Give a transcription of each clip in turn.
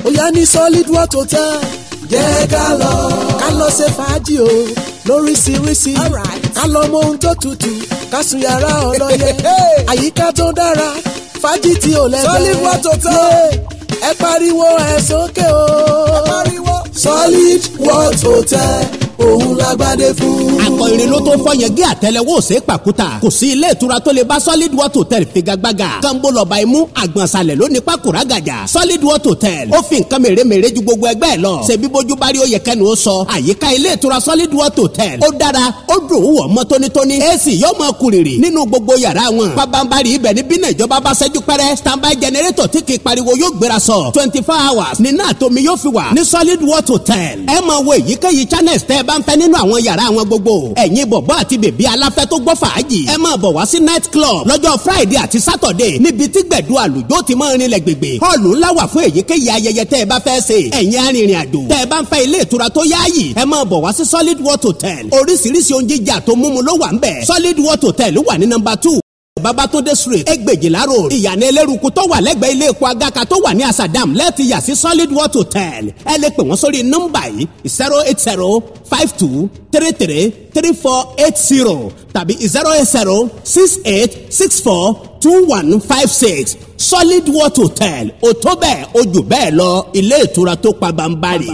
ó yá ní solid water hotel jẹ́ ká lọ. ká lọ ṣe fàájì o lóríṣiríṣi. ká lọ mọ ohun tó tutù ká sùn yàrá ọlọ́yẹ. àyíká tó dára fàájì tí ò lẹ́gbẹ̀ẹ́. Solid water hotel. ẹ pariwo ẹ sókè o. ẹ pariwo. solid water hotel òun lágbádé fún. akọ irin ló tó fọ yẹn gé àtẹlẹwọ́ òsè pàkúta kò sí ilé ìtura tó lè bá solid water hotel figagbága kánbó lọ́ba imú àgbọ̀nsalẹ̀ ló ní pákúrá gàjà solid water hotel ó fi nǹkan mèremère ju gbogbo ẹgbẹ́ ẹ lọ ṣebí bójú bá rí oyè kẹnu ó sọ àyíká ilé ìtura solid water hotel ó dára ó dùn ún wọ̀ mọ́ tónítóní ac yóò máa kúrìrì nínú gbogbo yàrá wọn pabambari ibẹ̀ ní bínú ìjọba bá ṣẹ́jú pẹ́rẹ́ standby generator tí kì í pariwo yóò gbéra sọ twenty four hours nínú àtomi yóò fi wà ní solid water hotel ẹ máa wo èyíkéyìí channels tẹ́ ẹ bá ń fẹ́ nínú àwọn yàrá wọn gbogbo ẹ̀yin bọ̀bọ́ àti bèbí aláfẹ́ tó gbọ́ fàájì ẹ máa bọ̀ wá sí night club lọ́jọ́ friday àti saturday níbi tí gbẹ̀du àlùjọ ti máa rinlẹ̀ gbègbè họ́ọ̀lù ńlá wà fún èyíkéyìí ayẹyẹ tẹ́ ẹ bá fẹ́ ṣe ẹ̀yin arìnrìn àjò tẹ́ ẹ bá ń fẹ́ ilé ìtura tó yáàyè ẹ máa bọ̀ wá sí solid water hotel oríṣiríṣi oúnjẹ jíjà tó múmu ló wà ń bẹ̀ solid water hotel wà ní number two babatunde street ẹgbẹ̀jìlá road ìyànà ẹlẹ́rùkú tó wà lẹ́gbẹ̀ẹ́ ilé epo agaka tó wà ní asadam lẹ́ẹ̀tì yà sí solid water hotel ẹ lè pè wọ́n sórí nọ́mbà yìí zero eight zero five two three three three four eight zero tàbí zero eight zero six eight six four two one five six solid water hotel òtó bẹ́ẹ̀ ojú bẹ́ẹ̀ lọ ilé ìtura tó pa bambari.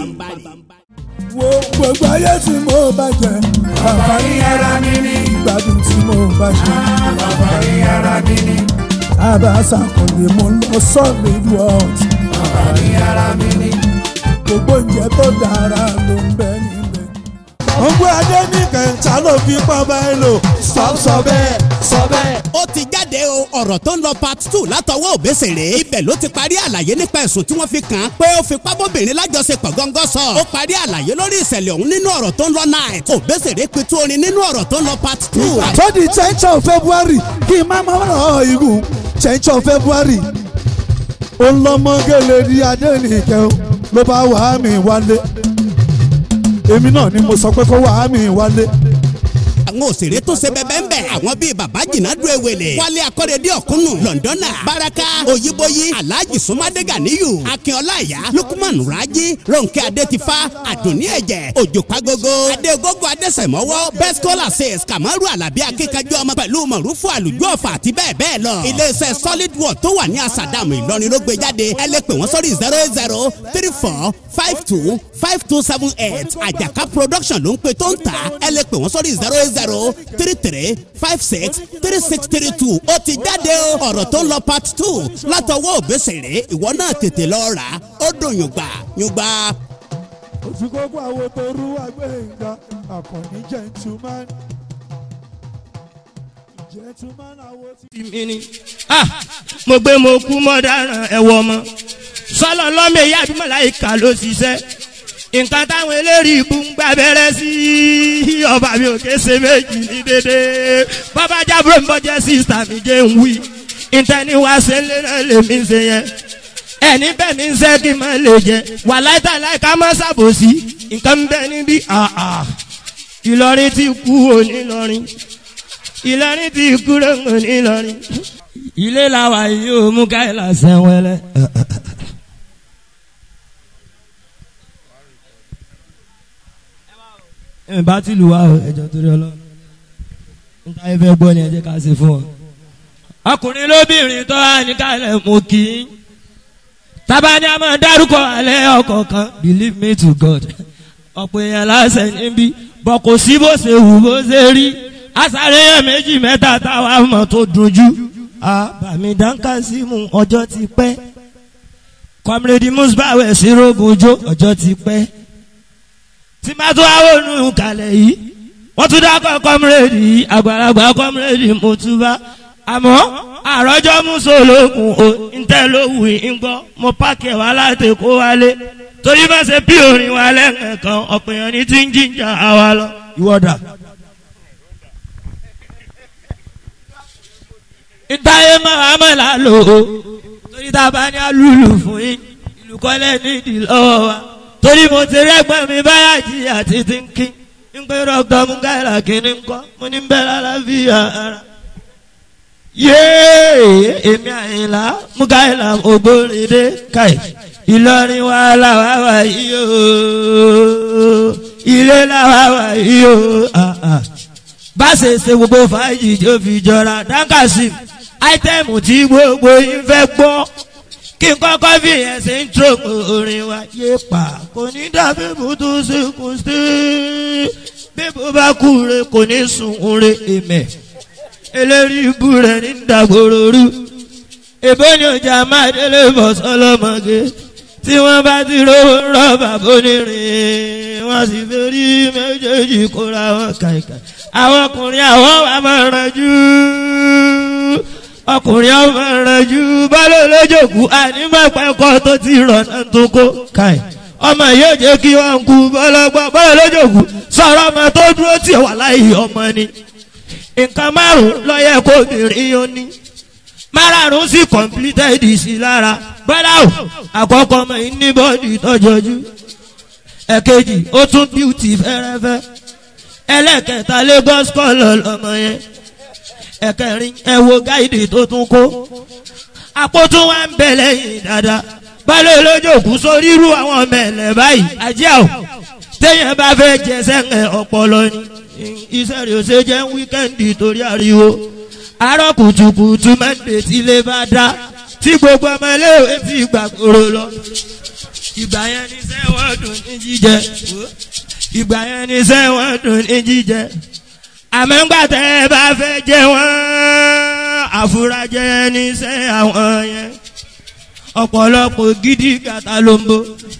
wo gbogbo ayé tí mo bá jẹ àǹfààní ara mi ní ìgbádùn tí mo bá jẹ àǹfààní ara mi ní. àbáṣà kò lè mú lọ solid world àǹfààní ara mi ní. gbogbo oúnjẹ tó dára ló ń bẹ níbẹ̀. ògbó adé nìkan ta ló fi pọ́ báyìí lò stop sọ bẹ́ẹ̀ sọ bẹ́ẹ̀. ó ti jáde o ọ̀rọ̀ tó ń lọ part two látọwọ́ òbésèré ibẹ̀ ló ti parí àlàyé nípa ẹ̀sùn tí wọ́n fi kàn án pé ó fi pábọ́bìnrin lájọṣepọ̀ gángan sọ ó parí àlàyé lórí ìṣẹ̀lẹ̀ ọ̀hún nínú ọ̀rọ̀ tó ń lọ night òbésèré pitú orin nínú ọ̀rọ̀ tó ń lọ part two. tó di tenth of february kí n má má rọ̀ igun tenth of february ó ń lọ́mọ gẹ́lẹ́ di adẹ́nìkẹ́ o ló bá wàá mi wálé èmi náà ni mo sọ pé kó wàá mi wálé àwọn òṣèré tó ṣe bẹbẹ ń bẹ àwọn bíi baba jìnnàdú ewele wálé akọ́rẹ́dé ọ̀kúnnù lọ́ndọ́nà baraka oyíbóyí alhaji sumade ganiyu akínọlá ìyá lukman raji ronke adetifa adùnní ẹ̀jẹ̀ òjò pagogo adégogo adésẹ̀mọ́wọ́ best scholar says kamaru alabi akíkanjú ọmọ pẹ̀lú mọ̀rúfù àlùjọ ọ̀fà àti bẹ́ẹ̀ bẹ́ẹ̀ lọ iléeṣẹ́ solid world tó wà ní asadamu ìlọrin ló gbé jáde ẹ lè pè wọ́n sórí zero eight zero three four five two five two seven eight àjàká production ló ń pe tó ń tà ẹ lè pè wọ́n sórí zero eight zero three three five six three six three two ó ti jáde o ọ̀rọ̀ tó ń lọ part two látọwọ́ òbésèré ìwọ náà tètè lọ rà á ó dùn yùngbà yùngbà. oṣù kókó àwọn tó rú agbẹ́yìnká àkànní gentleman gentleman àwọn tí. mi ni ah mo gbé mo kú mọ́ dáràn ẹ̀wọ̀ ọmọ sọlọ lọ́mọ èyí àbí màláìka ló ṣiṣẹ́ nǹkan táwọn eléyìí ibú ń gbà bẹ̀rẹ̀ sí ọba mi ò kése méjì ní dédé bàbá jábúrò mi bọ́jẹ́ sísítà mi jẹ́ ń wí ìtẹ́ni wá ṣe lé náà lèmi ṣe yẹn ẹni bẹ́ẹ̀ mi ń ṣe kí n má lè jẹ wà láìta láìka má ṣàbòsí nǹkan ń bẹ níbí àà ìlọrin ti kú òní ìlọrin ìlọrin ti kú òní ìlọrin ilé làwà yìí ó mú káyìlá sẹ́wẹ́lẹ́. ẹ bá ti lù wá o ẹjọ torí Ọlọ́run níta ẹ fẹ́ gbọ́ ni ẹ jẹ́ ká ṣe fún ọ. ọkùnrin lóbìnrin tó wà ní kálẹ̀ mú kí n tábàní a máa dárúkọ alẹ́ ọkọ̀ kan believe me to God ọ̀pọ̀ èèyàn láṣẹ níbí bọ̀ kò sí bó ṣe wù bó ṣe rí àṣàrẹ́ yẹn méjì mẹ́ta táwa mọ̀ tó dunjú. àbàmì dáńkà sí mu ọjọ́ ti pẹ́ kọ́mírẹ́dì musbawe sí rogunjo ọjọ́ ti pẹ́ tí má tó àwọn ònú kalẹ̀ yìí wọ́n tún dákọ̀ kọ́mírẹ́dì yìí àgbàlagbà kọ́mírẹ́dì mọ̀túbà àmọ́ àròjọ́ mùsùlùmù ò ń tẹ́ lówù ń gbọ́ mo pàkẹ́ wá láti kó wálé torí má ṣe bí orin wa lẹ́ẹ̀kan ọ̀pẹ̀yàn ní ti ń jíjà àwa lọ ìwọ́dà. ìtayé máa mọ̀ là lò ó torí tá a bá ní alúlù fún yín ìlú kọ́lẹ́ nídìí lọ́wọ́ wa torí mo ti rẹ́gbọ́n mi báyà jí àti ti ń kí ń pé dọ́kítọ̀ mukaila kìíní ń kọ́ mo ní bẹ́ẹ̀ lálàáfíà ara. yéé èmi àyìnlá mukaila ògbóríde káì ìlọrin wa làwa wà yìí o ilé làwa wà yìí o ah, ah. bá ṣe ṣe gbogbo fàájì tó fi jọra dáńkàsí áítẹ́ẹ̀mù tí gbogbo yín fẹ́ gbọ́ kí n kọ́kọ́ fi ẹ̀sìn intro orin wa yé pa kò ní dàbí bùtù sí kù sí bíbó bá kú re kò ní sùn re èmẹ̀ eléri ibú rẹ̀ ní dàgbòrò rú èbó ni ọjà máa délé bọ̀ sọlọ́mọge tí wọ́n bá ti rówó rọ́bà bónírin wọ́n sì fẹ́ rí méjèèjì kóra wọn kàìkà àwọn ọkùnrin àwọn wà máa ranjú ọkùnrin ọmọ ranjú bọ́lá olójòkú ànímọ̀pẹ́kọ́ tó ti rọ̀ náà tó kó káì ọmọ yóò jẹ́ kí wọ́n kú bọ́lọ́gbọ́ bọ́lá olójòkú sọ̀rọ̀ ọmọ tó dúró tí wà láyé ọmọ ni nǹkan márùn-ún lọ́yẹ̀ kó obìnrin yóò ní márààrún sí completed sí lára bọ́lá o àkọ́kọ́ ọmọ yìí ní bọ́ọ̀dì tọ́jọ́jú ẹ̀kejì ó tún bíútì fẹ́rẹ́fẹ́ ẹlẹ́kẹta lagos kọ́lọ̀ lọ́mọ yẹn ẹ̀kẹrin ẹ wo gáìdì tó tún kó àpótún wa ń bẹ lẹ́yìn dáadáa balẹ̀ olójókù sórí irú àwọn ọmọ ẹ̀lẹ́ báyìí ajá o téèyàn bá fẹ́ jẹ sẹ́ńgẹ̀ ọpọlọ ni iṣẹ́ rẹ̀ ò ṣe jẹ́ wíkẹ́ndì torí ariwo àárọ̀ kùtùkùtù mẹ́ndé tí ilé bá dá tí gbogbo ọmọ iléèwé ti gbàgbóró lọ ìgbà yẹn ní sẹ́wọ̀n dùn ní jíjẹ ìgbà yẹn ní sẹ́wọ̀n dùn ní jíjẹ àmọ́ngbà tẹ́ ẹ bá fẹ́ jẹ wọ́n àfúrájẹ níṣẹ́ àwọn yẹn ọ̀pọ̀lọpọ̀ gidi gàtà ló ń bo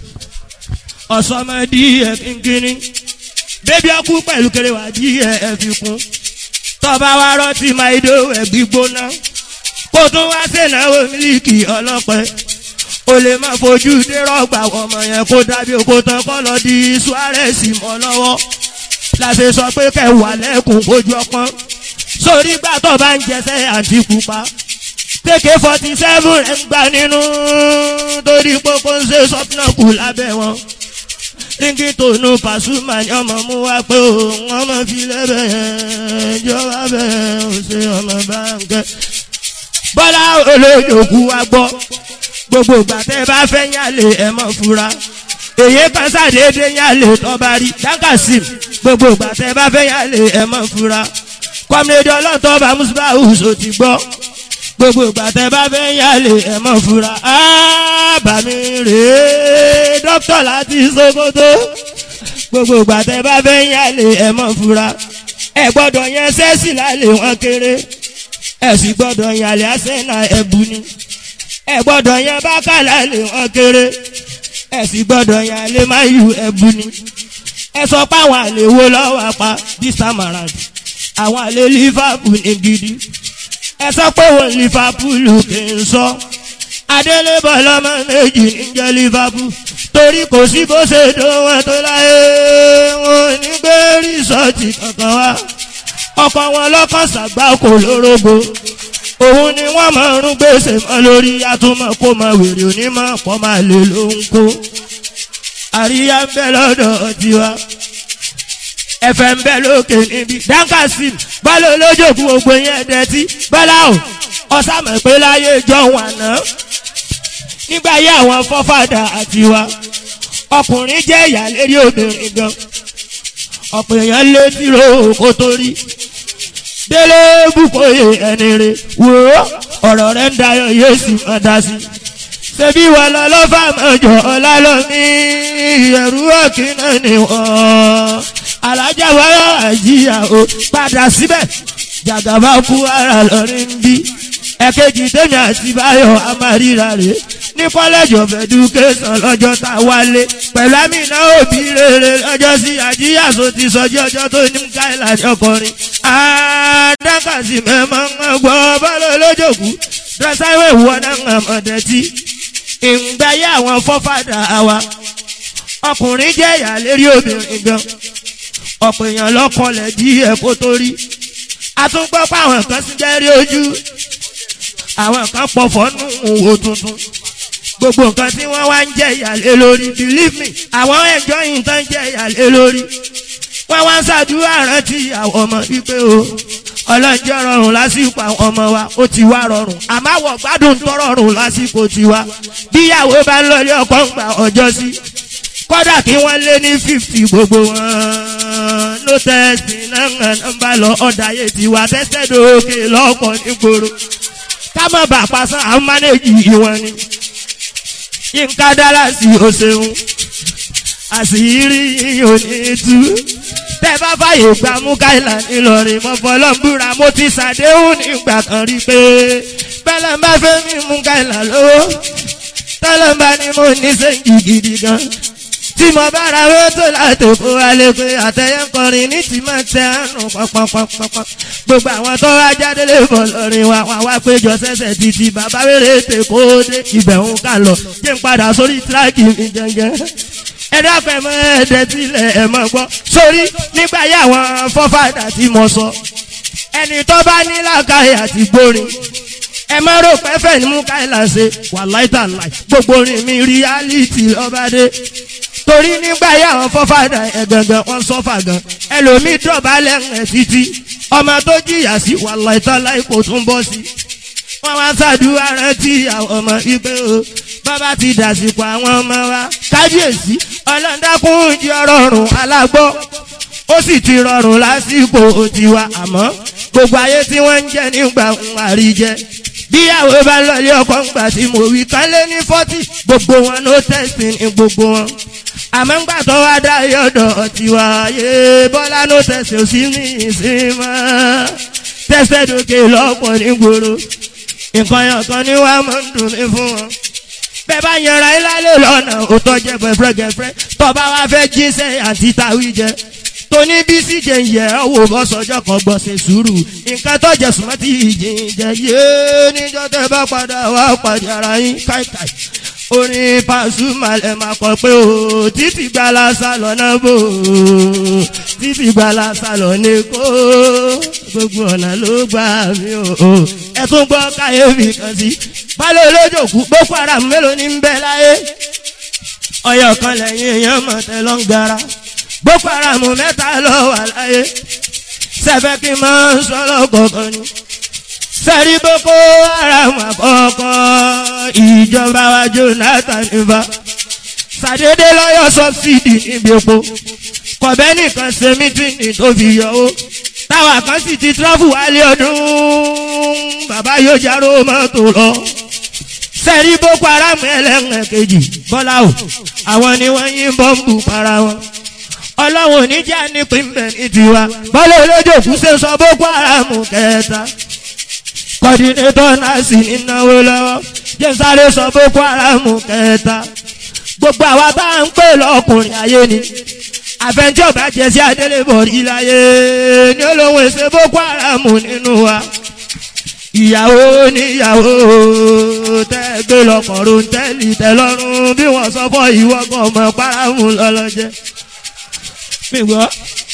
ọ̀sọ́mọdé ẹ̀ kínkínní bébí ọkú pẹ̀lú kérewà dí ẹ̀ ẹ̀ fi kún tọ́ba wa rọ́ọ̀tì máa idó ẹ̀ gbígbóná kó tún wá sèǹnáwó mílíkì ọlọ́pẹ́ o lè má fojú dé rọ́gbà ọmọ yẹn kó dábí oko tán kọ́ lọ di suarez mọ́ lọ́wọ́ láti sọ pé kẹwàá lẹ́kùn ojú ọpọ́n sórí gbà tó bá ń jẹsẹ́ àti pupa tèké forty seven ẹ̀ ń gbà nínú torí pópó ń ṣe sọ́pnà kù lábẹ́ wọn ríngì tònú pàṣùmà ni ọmọ mú wá pé òun ọmọ fi lẹ́bẹ̀ yẹn jọba bẹ́ẹ̀ ò ṣe ọmọ bá ń kẹ́. bọ́lá olóyòkú wa gbọ́ gbogbo gbàtẹ́ bá fẹ́ yálè ẹ̀ mọ́ fura èyí kan sàdédé yálè tọ́ba rí dákàsìm gbogbo gbàtẹ́ bá fẹ́ yálè ẹ̀ mọ́ fura kọ́mídé ọlọ́tọ́ bá mùsùlùmí àwùjọ ti gbọ́ gbogbo gbàtẹ́ bá fẹ́ yálè ẹ̀ mọ́ fura ábàmì rèé dókítà láti sokoto gbogbo gbàtẹ́ bá fẹ́ yálè ẹ̀ mọ́ fura ẹ gbọ́dọ̀ yẹn sẹ́sì lálẹ́ wọn kéré ẹ sì gbọ́dọ̀ yàlẹ́ àṣẹ́nà ẹ̀bù ni ẹ gbọ́dọ̀ yẹn bákà lálẹ́ wọn kéré ẹ sì gbọ́dọ̀ yàlẹ́ máyù ẹ̀bù ni ẹ sọ pé àwọn àlè wo lọ́wọ́ apá this time around àwọn àlè liverpool ní gidi ẹ sọ pé wọn liverpool kì í sọ adélébọ̀ lọ́mọ méjì níjẹ́ liverpool torí kò sí bó ṣe dùn wọn tó láyé wọn ò ní gbé rìsọ́ọ̀tì kankan wá ọkọ̀ wọn lọ́kàn ṣàgbákò lórógbó òun ni wọ́n máa ń gbèsè mọ́ lórí atúmọ̀ kó máa wèrè onímọ̀ pọ̀ máa lè ló ń kó àríyá ń bẹ lọ́dọ̀ tiwa ẹ̀fẹ̀ ń bẹ lókè níbi dáńkàsìm bọ́lá olójókù gbogbo yẹn dẹ́tí bọ́lá o ọ̀sàmọ̀ pé láyé jọ̀hún àná nígbà yẹ àwọn fọ́fàdà àtiwa ọkùnrin jẹ́ ìyá lérí obìnrin gan ọ̀pọ̀ èèyàn lé tìró kó tó rí délé bùkóyè ẹni rè wò ó ọ̀rọ̀ rẹ̀ ń dayọ̀ yóò sì máa dá sí ṣebí wà lọ lọ́fà mọ́jọ ọ̀la lómi ẹ̀rú ọ̀kìnà ni wọ́n alájà wáyà àjíyà o padà síbẹ̀ jàgàbá kú ara lọ́rin bí ẹ̀kejì tèmi àti báyọ̀ amáríra rè ní college of education lọ́jọ́ tá a wálé pẹ̀lú àmìnà òbí rere lọ́jọ́ sí àjíyà tó ti sọjí ọjọ́ tó ní káìlà ọkọrin àdákàsí mẹ́mọ́ ń gbọ́ bọ́lá olójòkú dọ́sáwé wọ́n náà mọ̀dẹ́tì ìgbáyé àwọn fọ́fàdà wa ọkùnrin jẹ́ ìyá lérí obìnrin gan ọ̀pọ̀ èèyàn lọ́kọlẹ̀ dí ẹ̀kọ́ tó rí àtúngbọ́ pé àwọn kan sì jẹ́ rí ojú àwọn kan pọ̀fọ́ nù wò tuntun gbogbo nǹkan tí wọ́n wá ń jẹ́ ìyàlé lórí believe me àwọn ẹ̀jọ́ yìí tán jẹ́ ìyàlé lórí wọ́n wá ń ṣàdúrà rántí àwọn ọmọ wípé o ọlọ́njẹ́ rọrùn lásìkò àwọn ọmọ wa ó ti wá rọrùn àmọ́ àwọ̀ gbádùn tó rọrùn lásìkò tiwa bíyàwó bá ń lọlé ọkọ ń gba ọjọ́ sí kódà kí wọ́n lé ní fífì gbogbo wọn ló tẹ̀sí náà ń bá lọ ọ̀dà yé tiwa tẹ́sẹ̀ dókè lọ́kọ̀ nígboro ká má bàa pasán àwọn mánéjì wọn ni yínká dára sí o ṣeun àṣírí yìí ò ní tú tẹ bá fàyè gba mukaila ńìlọrin mo fọlọ́nbúra mo ti ṣàdéhùn nígbà kan rí pé bẹ́lẹ̀ bá fẹ́ mi mukaila lówó tọ́lọ́ bá ní mo ní sẹ́yìn gidi gan tí mo bá ra owó tó láti kó alẹ́ pé àtẹ̀yẹ ń kọrin ní tí máa tẹ àánú pọnpọnpọnpọn gbogbo àwọn tó wá jáde lè bọ̀ lọ́rin wa wá wá péjọ sẹ́sẹ̀ títí bàbá wéré tè kó dé ibẹ̀ ń kà lọ jẹ́ ń padà sórí tíráàkì mi jẹ́ngẹ́ ẹ dákun ẹ mọ ẹdẹ tilẹ̀ ẹ mọ gbọ́ sórí nígbà yà àwọn fọ́fàdà tí mo sọ ẹni tó bá ní làkàyè àti gbórin ẹ má rò pé fẹ́ ní mú káyìlá ṣe wà láìtàláì gbogbo orin mi reality lọ́bàdé torí nígbà yà àwọn fọ́fàdà ẹ̀ gangan wọ́n sọ́fà gan ẹlòmíì dọ̀bálẹ̀ ẹ̀ títí ọmọ tó jìyà sí wà láìtàláì kò tún bọ́ sí wọ́n wá ṣàdúrà rántí àwọn ọmọ ìpè o bàbá ti dàsìkò àwọn ọmọ wa kábíyèsí ọlọ́dàkùn jí ọrọ̀rùn alágbọ́ ó sì ti rọrùn lásìkò tiwa àmọ́ gbogbo ayé tí wọ́n ń jẹ nígbà ń àríjẹ bíyàwó bá lọlé ọkọ ńgbà tí mo wí kán lé ní fọ́tì gbogbo wọn ló tẹ̀sí ní gbogbo wọn àmọ́ ńgbà tó wá dá yọ̀dọ̀ tiwa yé bọ́lá ló tẹ̀sí òsì ní ìsinmi tẹ̀sẹ̀ dòkè lọ́pọ̀ nígboro nǹkan yàn kan ní wàá máa ń dùn mí fún wọn bẹ́ẹ̀ bá yanra ẹ lálẹ́ lọ́nà òótọ́ jẹ́ gẹ̀fẹ́ gẹ̀fẹ́ tọ́ba wa fẹ́ jíṣẹ́ àti tàwí jẹ tóní bí síje yẹ ọ wò bọ́ sọjọ́ kan gbọ́ ṣe sùúrù nǹkan tó jẹ sùnmọ́ tí ìjìn jẹ yéé níjọ́ tẹ́ bá padà wá pàdé ara yín káìkáì orin Pasuma lẹ máa kọ pé o títí gbala sálọ náà bò ó títí gbala sálọ ní kó gbogbo ọ̀nà ló gbà mí o ẹ tún gbọ́ káyéfì kan sí balẹ̀ olójòkú boko haram mélòó ní ń bẹ láyé ọyọ kan lẹ́yìn èèyàn mọ̀ tẹ́ lọ́n gara boko haram mẹ́ta lọ wà láyé sẹ́fẹ́ kí n máa ń sọ́lọ́ kọ̀ọ̀kan ni sẹ́rí boko haram àkọ́kọ́ ìjọba wa Jonathan nípa sàdédé lọ́yọ̀ sọ́bsidì níbi epo kọ̀bẹ́ nìkan ṣe mítìnì tó fi yọ ó táwa kan sì ti tírọ́fù wálé ọdún bàbá yóò járó mọ́tò lọ sẹ́rí boko haram ẹlẹ́rìn kejì bọ́lá o àwọn ni wọ́n yín bọ́ǹbù para wọn ọlọ́run oníjà nípìnbẹ̀ ní tiwa bọ́lá olójòkú ṣe sọ boko haram kẹta kọ́dínétọ̀ náà sì ní náwó lọ́wọ́ jẹ́sàrè sọ boko haram kẹta gbogbo àwa tá à ń pè lọ́kùnrin ayé ni àfẹnjọ́ bá jẹ sí adélébọ̀ rí láyé ní olóhùn èsè boko haram nínú wa ìyàwó níyàwó tẹ́ gbé lọ́kọ̀ọ́rùn tẹ́lì tẹ́lọ́rùn bí wọ́n sọ fọ́ ìwọ́gàn ọmọ paramu lọ́lọ́jẹ́ mi gbọ́.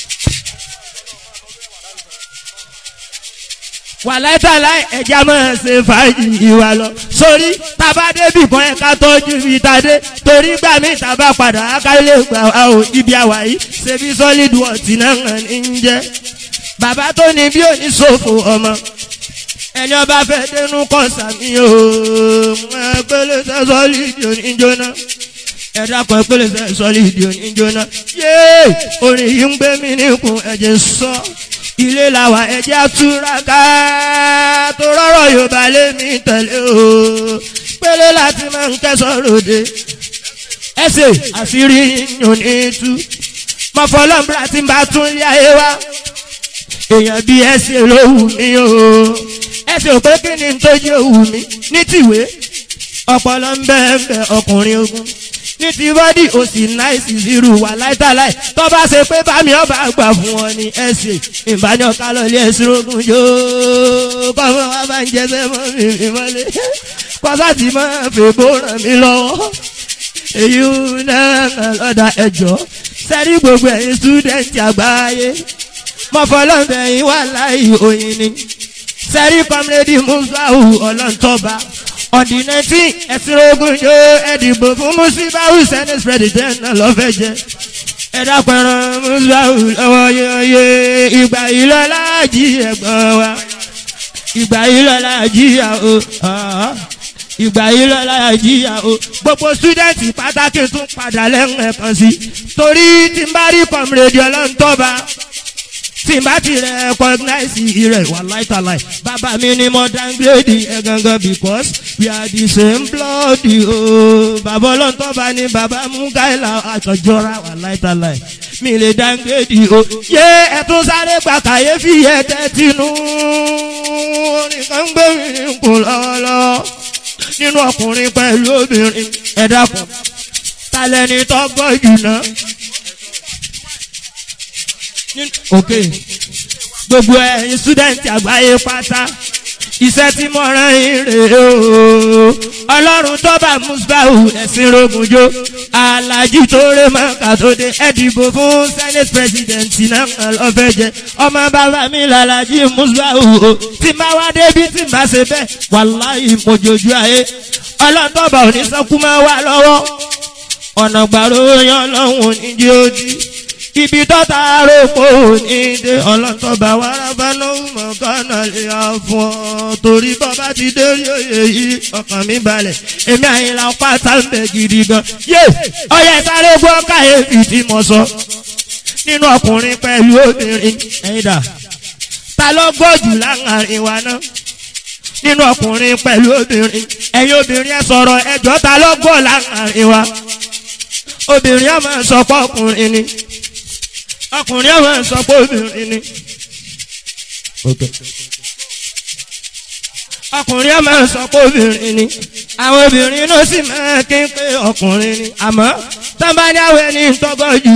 wàláìtàláì ẹja máa ṣe fàájì ìwà lọ sórí tábà débì kan ẹ̀ka tọ́jú ibi tàdé torí gbà mí tábà padà ákálẹ̀ gbà wá o ibi àwà yìí ṣebí solid wọ̀tí náà hàn ní jẹ́ bàbá tó ní bí òní ṣòfò ọmọ ẹni ọba fẹ́ dénú kọ́ sàmì o ẹgbẹ́lẹ́ sẹ́ solid oníjóná ẹ̀dá kan ẹgbẹ́lẹ́ sẹ́ solid oníjóná yéé orin yìí ń gbé mi níkùn ẹ̀jẹ̀ sọ ilé làwà ẹjẹ́ àtúraká tó rọ́rọ̀ yorùbá lémi tẹ̀lé o pélé láti máa ń kẹ́sọ̀ ròde ẹsẹ̀ àṣírí yìnyín ní tú mọ̀fọ́lọ́mbra tí ń bá tún lé ayé wa èèyàn bí ẹsẹ̀ ló wù mí o ẹsẹ̀ òpé kí ni tó yẹ wù mí ní tìwé ọpọlọ ń bẹ́ẹ̀ bẹ́ẹ̀ ọkùnrin ogun ní ti bọ́dì ó sì náìsì zero wà láìtàláì tó bá ṣe pé bámi ọba àgbà fún wọn ní ẹsẹ̀ ìbájọ́ kálọ̀ ilé ẹ̀sìn ogun yóò kọ́mọ wa bá ń jẹsẹ̀ mọ́ mi mi mọ́lé kọ́sàtì máa fèbó ràn mí lọ́wọ́ èyí náà lọ́dà ẹ̀jọ́ sẹ́rí gbogbo ẹ̀yin stúdẹ̀ntì àgbáyé mọ̀fọ́lọ́m̀bẹ̀ yín wà láì oyin ni sẹ́rí kọ́mírẹ́dì musawu ọlọ́ntọ́ba ọ̀dì nineteen ẹ̀sìn ogun yóò ẹ̀dìbò fún musibawu senate president náà lọ́fẹ̀ẹ́ jẹ́ ẹ dápẹ́ràn mùsùlùmí lọ́wọ́ yeye ìgbà yìí lọ́la jí ẹ̀gbọ́n wa ìgbà yìí lọ́la jíyà o ah, ìgbà yìí lọ́la jíyà o gbogbo sítúdẹ̀ntì pátákì tún padà lẹ́hìn ẹ̀kan sí torí tí n bá rí kọ́mìrèdì ọlọ́run tọ́ba tí n bá ti recognize rẹ̀ wà láìtàláì bàbá mi ni mo downgrade ẹ̀ gangan because we are the same blood o bàbá ọlọ́run tọ́ba ni bàbá mugaila àtọ̀jọ́ra wà láìtàláì mi lè downgrade o yé ẹ̀tún sáré gbà kàyéfì ẹ̀ tẹ́tínú orin kan gbé mi kù lọ́wọ́lọ́wọ́ nínú ọkùnrin pẹ̀lú obìnrin ẹ dákun talẹ́ni tó gbọ́ jù náà. ok gbogbo ẹ̀yin student àgbáyé pátá iṣẹ́ tí mo rán yín rèé o ọlọ́run tó bá musbahu ẹ̀sìn rogunjo alájí tó ré mọ́ká tó dé ẹ dìbò fún senate president náà lọ́fẹ́ jẹ ọmọ bàbá mi làlájí musbahu o tí n bá wá débi tí n bá ṣe bẹ́ẹ̀ wàláhì mojojú ayé ọlọ́run tó bá òní sọ́kú máa wà lọ́wọ́ ọ̀nà gbàrú yan lọ́hùn oníjì ojì ibi tọ́ta aróko ní dé ọlọ́tọ̀bà wàràbà lóhùn mọ̀kànnà lè yà fún ọ torí bọ́bá ti dé rí òye yìí ọkàn mi balẹ̀ èmi àyìnlá pátá ń bẹ̀ gidi gan yé ọyẹ sáré gbọ́ káyéfì tí mo sọ nínú ọkùnrin pẹ̀lú obìnrin ẹ̀yìn dà ta ló gbọ́jù láàrin wa náà nínú ọkùnrin pẹ̀lú obìnrin ẹ̀yin obìnrin ẹ̀ sọ̀rọ̀ ẹ̀jọ́ ta ló gbọ́ láàrin wa obìnrin ẹ̀ máa sọ pé ọkùnrin ni ọkùnrin ẹ̀ máa sọ pé obìnrin ni. ọkùnrin ẹ̀ máa sọ pé obìnrin ni àwọn obìnrin náà sì máa kí n pé ọkùnrin ni àmọ́ tábàdáwọ̀ ẹni tọ́gbọ́ jù.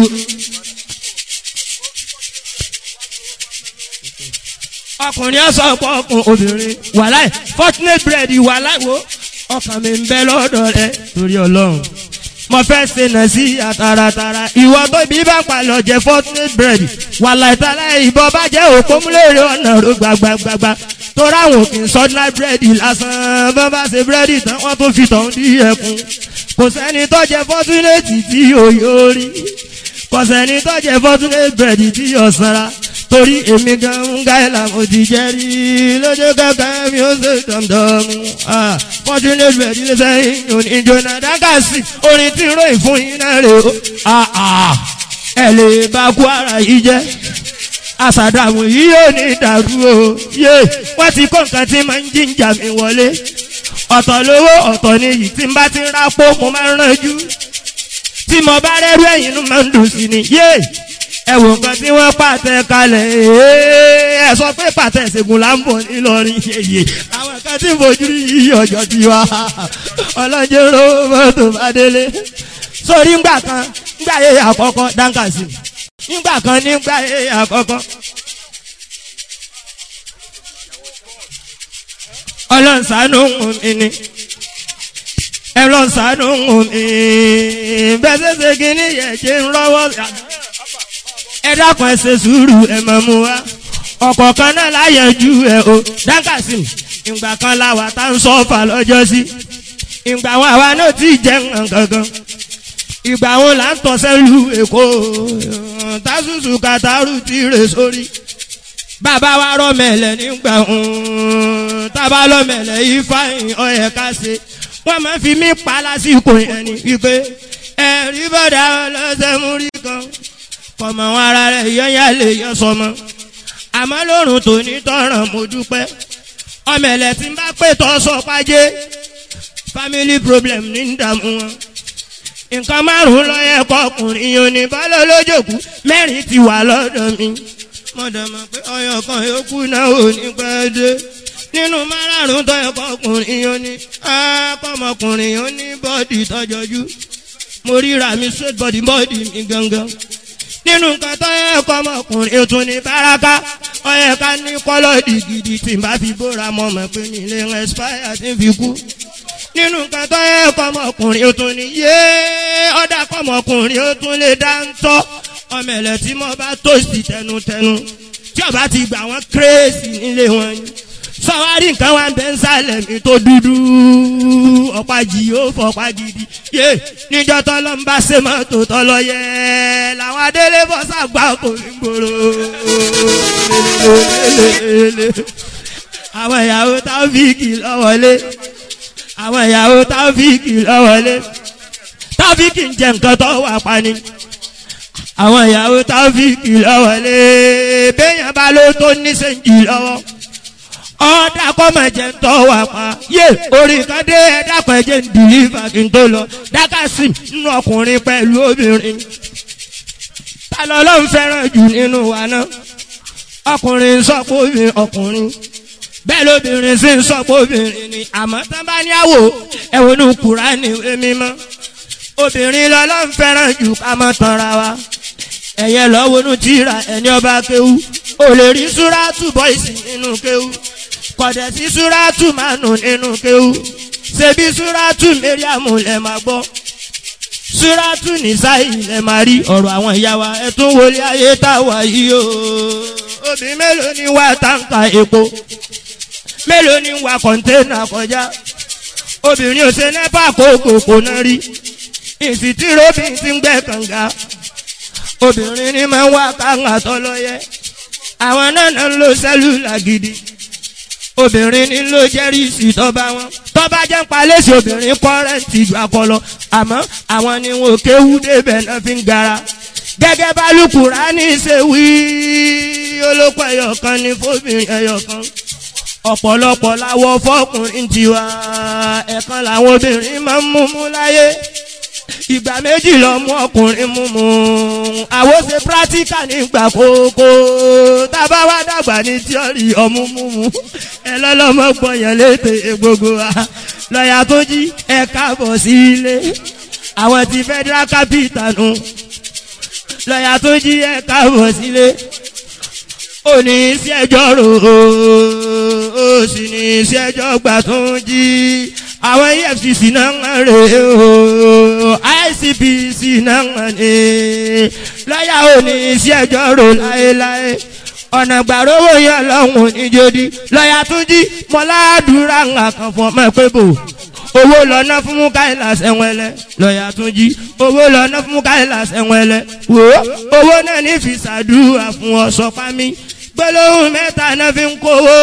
ọkùnrin ẹ̀ sọ pé ọkùn obìnrin wàláì fortunate bread wàláì wo ọkàn mi ń bẹ lọ́dọ̀ rẹ torí ọlọ́run mo fẹ́ ṣe nà sí àtàràtàrà ìwọ tó bí bá palọ̀ jẹ fortunate bread wàláì tàlà ìbọn bá jẹ́ òpómúlérè ọ̀nà ro gbàgbàgbàgbà tó ráwọn òkè sọ́dúnlá búrẹ́dì lásán bá bá ṣe búrẹ́dì tán wọ́n tó fi tọ̀hún dí ẹkùn kò sẹ́ni tó jẹ fortunate tí òye orí kò sẹ́ni tó jẹ fortunate bread tí yóò sanra torí èmi gan ń ga ẹ̀ làwọn ti jẹ́ rí lójú kankan mi ó ṣe dọ̀mdọ̀mù fortunate bread lè sẹ́yìn òní jona dákàsí orin tí ń ròyìn fún yín náà rè ó ẹ lè bá kú ara yìí jẹ́ àṣàdàmù yìí yóò ní ìdàrú o yé wọ́n ti kó nǹkan tí máa ń jíjà mi wọlé ọ̀tọ̀ lówó ọ̀tọ̀ ni yìí tí n bá ti ń rápò mo máa ń ránjú tí mo bá rẹ́rú ẹ̀yìn inú máa ń dùn sí ni yé ẹ wò nǹkan tí wọ́n pàtẹ kalẹ̀ ẹ sọ pé pàtẹ ìṣègùn là ń bọ̀ nílọrin yeye àwọn kan tí fojú yìí ọjọ́ ti wá ọlọ́jọ́ ro mọ́tò bá délé sórí ńgbà kan ńgbà yẹ àkọ́kọ́ dáńkàsì nígbà kan nígbà yẹ àkọ́kọ́. ọlọ́nsánú mi ni ẹlọ́nsánú mi bẹ́ẹ̀ ṣe kí ni yẹ ṣe ń rọ́wọ́ ẹ dákun ẹ ṣe sùúrù ẹ mọ̀ mu wá ọkọ̀ kan náà láyẹ̀jú ẹ o dákàsí ìgbà kan láwa tá ń sọ́fà lọ́jọ́ sí ìgbà wọn àwa náà ti jẹ́ nǹkan ìgbà wọn là ń tọ́sẹ́ lu èkó tásùsù kàtàrù ti rè sórí bàbá wa rọmẹlẹ nígbà tábà lọmẹlẹ yìí fáyìn ọyẹ ká ṣe wọn máa fi mí pa lásìkò yẹn ni wípé ẹ̀rí bọ́dà ọlọ́sẹ̀ múrí kan kọmọ wọn ara rẹ yọnyá lè yọ sọmọ àmọ́ lórun tó ní tọràn mo dúpẹ́ ọmọ ẹlẹ tí ń bá pè tọ sọ pàjẹ family problem ní ìdààmú wọn nǹkan márùn lọ́yẹ̀ kọkùnrin yóò ní bọ́lá lójókù mẹ́rin ti wà lọ́dọ̀ mi mo dẹ̀ mọ̀ pé ọyọ̀ kan yòókù náà ò ní pẹ́ dé nínú márùn tọ́yẹ̀ kọkùnrin yóò ní akọ́mọkùnrin yóò ní bọ́ọ̀dì tọ́jọ́jú mo ríra mi straight body bọ́ọ̀dì mi gangan nínú nǹkan tó yẹ kọ́ ọmọkùnrin tún ní báraka ó yẹ ká ní kọ́lọ́dì gidi tí n bá fi bóra mọ́ mọ̀ pé mi lè expire tí n fi kú nínú nǹkan tó yẹ kọ́ ọmọkùnrin tún ní yé ọ̀dà kọ́ ọmọkùnrin ó tún lè dá ń tọ́ ọmọ ẹ̀lẹ́ tí mo bá tòsí tẹnutẹnu tí ọba ti gbà wọ́n kérésì nílé wọn yìí sọwárí nǹkan wa ń bẹ ń sálẹ̀ mi tó dúdú ọ̀pá jì ó fọ̀pá gidi yé níjọ́ tọ́lọ́ ń bá ṣe mọ́tò tọ́lọ́ yẹ làwọn àwọn adélé bọ́ sàgbà kò ní gbòòrò àwọn ìyàwó táfíìkì lọ́wọ́lé àwọn ìyàwó táfíìkì lọ́wọ́lé táfíìkì ń jẹ nǹkan tó wà pani àwọn ìyàwó táfíìkì lọ́wọ́lé béèyàn bá ló tó níṣẹ́ǹjì lọ́wọ́ ọ̀dà kọ́mọ̀jẹ̀ ń tọ́ wà pa yé orí kan dé ẹ̀dá pẹ̀jẹ̀ ń dìlífà kí n tó lọ dákàsí nínú ọkùnrin pẹ̀lú obìnrin ta ló ló ń fẹ́ràn jù nínú wa náà ọkùnrin ń sọ pé obìnrin ọkùnrin bẹ́ẹ̀ lóbìnrin sì ń sọ pé obìnrin ni àmọ́ tán bá ní àwò ẹ̀wọ̀n ní Kùránì ìwé mímọ́ obìnrin lọ́lọ́ ń fẹ́ràn jù ká mọ́ tanra wa ẹ̀yẹ lọ́wọ́ nù tíra ẹni ọba kéwú ò lè rí súrátù bọ́ìsì nínú kéwú kọ̀dẹ̀ sí súrátù mánù nínú kéwú ṣebí súrátù mẹ́ríàmù lẹ̀ máa gbọ́ súrátù nìsáyì lẹ̀ máa rí ọ̀rọ̀ àwọn ìyá wa ẹ̀ tún wọlé ayé tá a wà yìí o obìnrin mélòó ni wà táǹkà epo mélòó ni wà kọ̀ńténà kọjá obìnrin ò ṣe nẹ́pà kókò kò náà rí ìsìtìrọ́bì ti ń gbẹ́ kànga obìnrin ni máa ń wá kàǹgà tọ́lọ́yẹ àwọn náà náà ń lo sẹ́lúlà gidi obìnrin ní ló jẹ́rìsì tọ́ba wọn tọ́ba jẹ́ ń palẹ́sì obìnrin kọ́rẹ́ǹtì ju akọlọ àmọ́ àwọn ni wọn ò kéwú débẹ̀ náà fi ń gara gẹ́gẹ́ bá Lùkùránì ṣe wí olóko ẹyọkan ní fóbìnrin ẹyọkan ọ̀pọ̀lọpọ̀ láwọ fọkùnrin tiwa ẹ̀kan làwọn obìnrin máa ń mú mú láyé ìgbà méjì lọ mú ọkùnrin mú mú àwọn ṣe pírátíkà nígbà kókó tábà wá dàgbà ní tíọ́rì ọmú mú mú ẹ lọ́lọ́mọ gbọ̀yàn létè gbogbo wa lọ́ọ̀yà tó jí ẹ káàbọ̀ sí ilé àwọn ti federal capital nù lọ́ọ̀yà tó jí ẹ káàbọ̀ sílé ó ní sí ẹjọ́ rò ó sì ní sí ẹjọ́ gbà tó ń jí àwọn efcc náà ń rè ó icpc náà ń rè lọ́yà ò ní sí ẹjọ́ rò láéláé ọ̀nà gbàrówó yẹn lọ́hùn níjòdì lọ́yà tún jí mọ́ládùúrà ń kàn fún ọmọ pé bò owó lọ́nà fún mukaila sẹ́wẹ́lẹ́ lọ́yà tún jí owó lọ́nà fún mukaila sẹ́wẹ́lẹ́ wò ó owó náà ní fi ṣàdúrà fún ọ sọpá mi gbólóhùn mẹ́ta náà fi ń kówó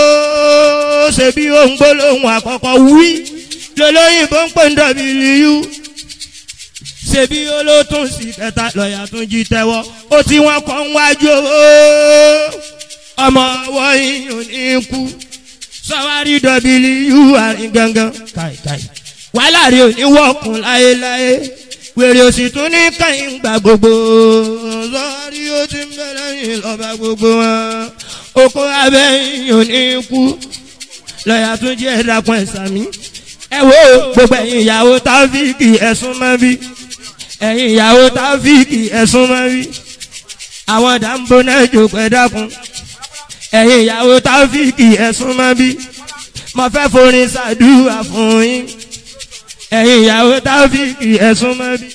ṣebí ohun gbólóhùn àkọ́kọ́ wí lọ́lọ́yìnbó ń pè ń dọ̀bìlìyú ṣebí olótún sí kẹta lọ́yà tún jí tẹ́wọ́ ó tí wọ́n kọ́ ń wájú owó ọmọ ọwọ́ yìí ò ní kú sọwárí dọ̀bìlìyú àárín gangan káìkáì wàhálà rí òní wọ́ọ̀kùn láéláé wèrè òsì tún ní kẹ́yìn gbà gbogbo sọwárí ó ti ń bẹ̀rẹ̀ yìí lọ́ba gbogbo wọn oko abẹ́yìn ò ní kú lọ́yà tún jẹ́ ẹ̀dàkùn ẹ̀sàmí ẹ wo gbogbo ẹ̀yin ìyàwó táfíìkì ẹ̀sùn mọ́ bí ẹ̀yin ìyàwó táfíìkì ẹ̀sùn mọ́ bí àwọn dàmbó náà jòkó ẹ̀dàkùn ẹ̀yin ìyàwó táfíìkì ẹ̀sùn mọ́ bí mo fẹ́ forin ṣàdúrà fún yín ẹ̀yin ìyàwó táfíìkì ẹ̀sùn mọ́ bí.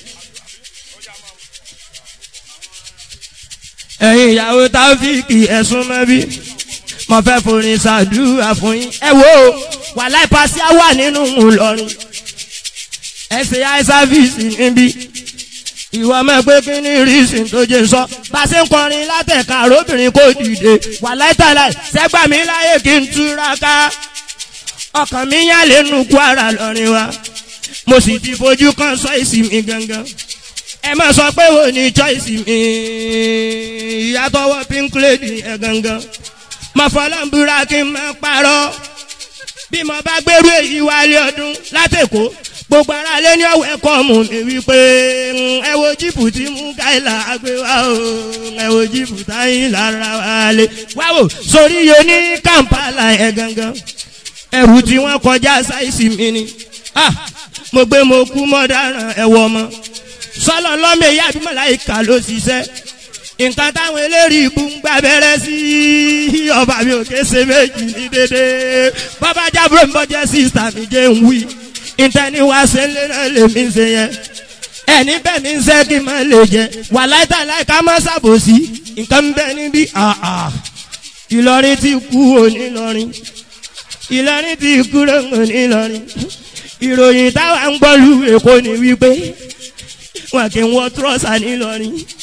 ẹ̀yin ìyàwó táfíìkì ẹ̀sùn mọ́ bí mo fẹ́ forin ṣàdúrà fún yín. ẹ wo wàhálà ìpàṣẹ wà nínú Ìlọrin ẹ ṣe eye service níbí ìwọ mọ̀ pé kí ni reason tó jẹ́ sọ bá a ṣe ń kọrin látẹ̀ka àròbìnrin kò dìde wàhálà ìtàlá ṣẹ́gbà mi láyè kí n túraká ọkàn mi yàn lẹ́nu Kwara lọ́rin wa mo sì ti fojú kan sọ ìsinmi gangan ẹ má sọ pé wo ni choice mi ìyàtọ̀wọ́ pink lady ẹ gangan mo fọlọ́ ń búra kí n má parọ́ bí mo bá gbèrú èyí wálé ọdún látẹ̀kọ́ gbogbo ara lé ní ọ̀wẹ́ kọ́ mú mi wípé ẹ wo jíìpù tí mú káìlà gbé wá o ẹ wo jíìpù táyìn lára wa lé wá wò sórí yo ní Kampala ẹ gangan ẹrù tí wọ́n kọjá sáìsì mi ni ah mo gbé mo kú mọ́dáràn ẹ̀wọ̀ ọmọ sọlọ lọ́mọ èyí àbí màláìka ló ṣiṣẹ́ nǹkan táwọn eléyìí ibú ń gbà bẹ̀rẹ̀ sí ọba mi ò ké ṣe méjì ní dédé bàbá jábúrò ń bọ́jẹ́ sísá mi jẹ́ ń wí ìtẹ́ni wá ṣe ń lé náà lè mí ṣe yẹn ẹni bẹ́ẹ̀ mi ń ṣe kí n máa lè jẹ wà láìta láìka má ṣàbòsí nǹkan ń bẹ níbí àà Ìlọrin ti kú òní lọrin Ìlọrin ti kú òní lọrin ìròyìn táwa ń gbọ́ lu Èkó ni wípé wọn kì í wọ trọ́sà nílọrin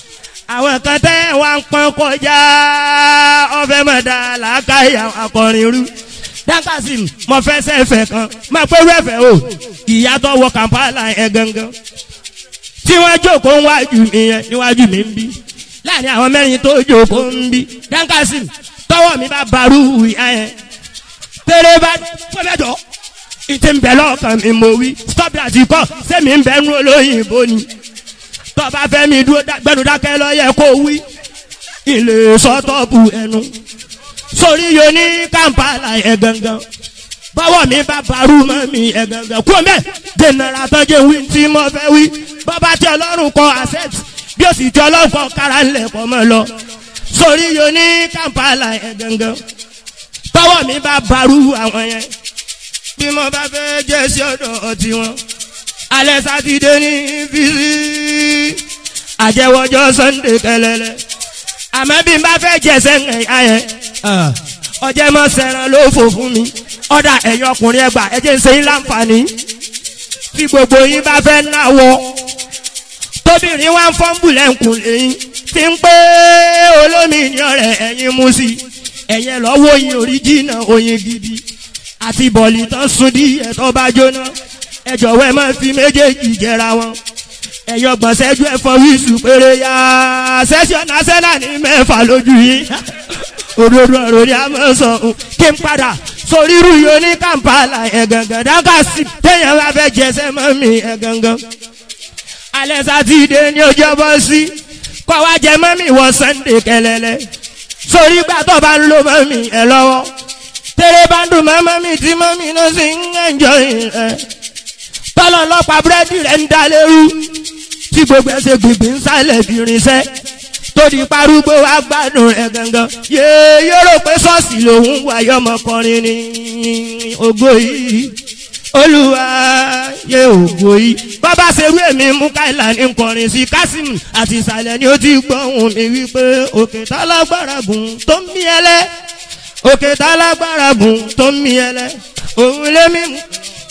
àwọn kan tẹ́ wá ń pọ́n kọjá ọbẹ̀ mọ̀dá làákàyà akọrin rú dákàsí mo fẹ́ sẹ́fẹ̀ kan máa pé wẹ́fẹ̀ o ìyá tó wọ kàmpálà yẹn gangan tí wọ́n jókòó níwájú mi yẹn níwájú mi ń bí láàrin àwọn mẹ́rin tó jókòó ń bí dákàsí tọwọ́ mi bá barú ìyá yẹn tẹ́lẹ̀ bá fọ́lẹ́jọ́ ìtì ń bẹ lọ́kàn mi mo wí stop that kọ́ sẹ́mi ń bẹ nú olóyìnbó ni tọ́ba fẹ́ mi dúró gbẹ́nu dákẹ́ lọ́yẹ kó wí ilé sọ́tọ́ọ̀bù ẹnu sórí yo ní kampala yẹ gangan bọ́wọ́ mi bá barú mọ́ mi yẹ gangan kú mẹ́ dènàrà tọ́jú wí tí mo fẹ́ wí bọ́ba tí ọlọ́run kọ asset bí o sì tí ọlọ́run kọ kára ńlẹ̀ kọ́ mọ́ lọ sórí yo ní kampala yẹ gangan bọ́wọ́ mi bá barú àwọn yẹn bí mo bá fẹ́ jẹ́ sí ọ̀dọ̀ ọtí wọn alẹ́ sátidé ní fisi àjẹwọ́jọ́ sunday kẹlẹ́lẹ́ àmọ́ bí n bá fẹ́ jẹsẹ̀ ń ẹ̀yà yẹn ọjẹ́ mọ́ sẹ́ran ló fò fún mi ọ̀dà ẹ̀yin ọkùnrin ẹgbà ẹ̀jẹ̀ ń ṣe yín láǹfààní tí gbogbo yín bá fẹ́ náwọ tóbìnrin wá ń fọ́nbù lẹ́ǹkùn lẹ́yìn tí ń pé olómi ní ọ̀rẹ́ ẹ̀yin mú sí ẹ̀yẹ lọ́wọ́ oyin oríjìnà oyin gidi àti bọ̀lì tán sun díẹ̀ tó bá jóná ẹ jọ̀wọ́ ẹ máa fi méjèèjì jẹra wọn ẹ̀yọ gbọ̀nsẹ́jú ẹ̀fọ́ wíṣù péré yá sẹ́sọ̀n násẹ́nà ní mẹ́fà lójú yìí òdodo ọ̀rọ̀ ni a máa sọ ọ́n kí n padà sórí irú yìí ní kampala ẹ̀ gangan dáká sí téèyàn bá fẹ́ jẹsẹ́ mọ́ mi ẹ̀ gangan alẹ́ sátidé ní ọjọ́ bọ́ sí kọ́ wá jẹ mọ́ mi wọ sunday kẹlẹ́lẹ́ sórí gbàtọ́ bá ń lo mọ́ mi ẹ̀ lọ́wọ́ tẹ́lẹ̀ bá ń dùn mọ́ mọ́ mi tí mọ́ mi ló sì ń ẹ̀jọ́ yìí rẹ̀ tọ́lọ̀ ọlọ́pàá búrẹ́dì rẹ̀ ń da lérú tí gbogbo ẹsẹ̀ gbìngbìn ń sálẹ̀ fi rinṣẹ́ tó di parúgbó wa gbádùn rẹ̀ gangan yéé yóò rò pé ṣọ́ọ̀ṣì lòun wáyé ọmọkùnrin ní ògo yìí olúwa yé ògo yìí bàbá ṣerú èmi mú káìlà ní nkọrin sí kásìm àti ìsàlẹ̀ ni ó ti gbọ́hùn mi wípé òkè tálágbára gùn tó ń mí ẹlẹ́ òkè tálágbára gùn tó ń mí ẹlẹ́ òun lé mi mú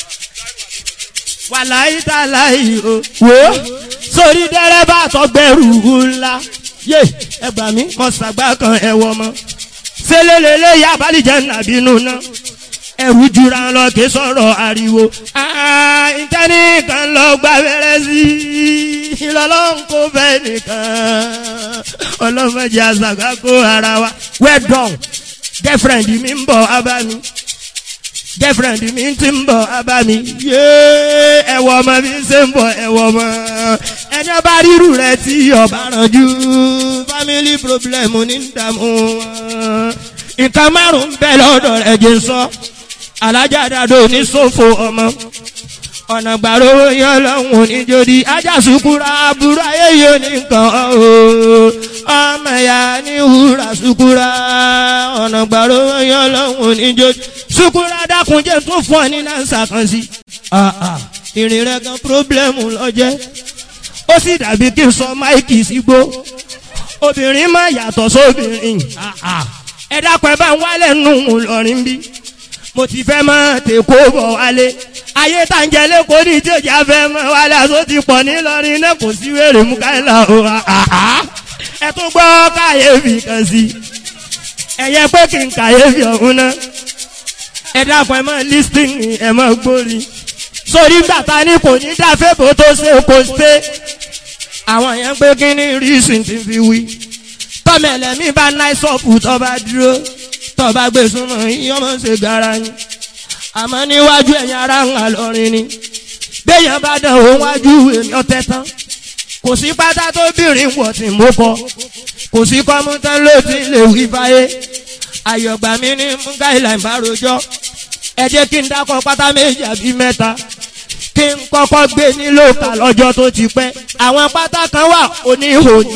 wàláyé tàláyé o wò ó sórí dẹ́rẹ́bà tọgbẹ́rù ńlá yé ẹgbà mi mọ sàgbà kan ẹwọ mọ sẹlẹlẹlẹ yà balìjẹ nàbínú náà ẹrù jura lọ kí sọ̀rọ̀ ariwo ìtẹ́ni kan lọ gba wẹ́rẹ́ sí i lọ́lọ́run kò fẹ́ nìkan ọlọ́mọdé àṣàgbà kó ara wa well done girlfriend mi ń bọ̀ abá mi girlfriend mi ti ń bọ̀ abá mi yéé ẹ̀wọ̀ ọmọ mi ṣe ń bọ̀ ẹ̀wọ̀ ọmọ ẹni ọba rírù rẹ tí ọba rànjú family problem ní dààmú wọn nǹkan márùn bẹ lọ́dọ̀ rẹ̀ jẹ́ sọ alájà dàdó ní sófo ọmọ ọ̀nà gbàrú yẹn lọ́hùn níjòdì ajá sukura aburú ayé yóò ní nǹkan o ọmọ ẹ̀yà ní wúrà sukura ọ̀nà gbàrú yẹn lọ́hùn níjòdì sukura dákunjẹ́ tún fún ọ ní nánsà kan sí ìrìn rẹ̀ gan pírọ́blẹ́mù lọ́jẹ́ ó sì dàbí kí n sọ máìkì sígbó obìnrin má yàtọ̀ sóbìnrin ẹ dákun ẹ bá ń wálẹ̀ nù lọ́rin bí mo ti fẹ́ mọ́ tèkó bọ̀ wálé ayé tá ń jẹ lẹ́kọ̀ọ́ ní ìjọba fẹ́ mọ́ wálé aṣọ ti pọ̀ nílọrin náà kò sí wèrè mú káyọ̀lá o ẹ tún gbọ́ káyéfì kan sí ẹ̀yẹ pé kí n káyéfì ọ̀hún náà ẹ dákun ẹ mọ́ lísítìnì ẹ mọ́ gbórí sórí gbàtà ní kò ní dáfẹ́ bó tó ṣe kò ṣe àwọn yẹn pé kí ní rísìn ti fi wí tọ́mẹ̀lẹ̀ mi bá náísọ̀pù tó bá dúró tó bá gbé súnmọ́ yín ọmọ ṣe gara yín àmọ́ níwájú ẹ̀yìn ara ń hà lọ́rin ni béèyàn bá dán òun wájú èmi ọ̀tẹ̀ tán kò sí pátá tó bìnrin wọ̀ tí mo kọ kò sí kọ́mútán ló ti lè wí fáyé àyọ̀gbà mi ní múgáìlà ìbárojọ́ ẹ jẹ́ kí n dákọ̀ pátá méjì àbí mẹ́ta kí n kọ́kọ́ gbé nílò kà lọ́jọ́ tó ti pẹ́ àwọn pátá kan wà oníhòòhì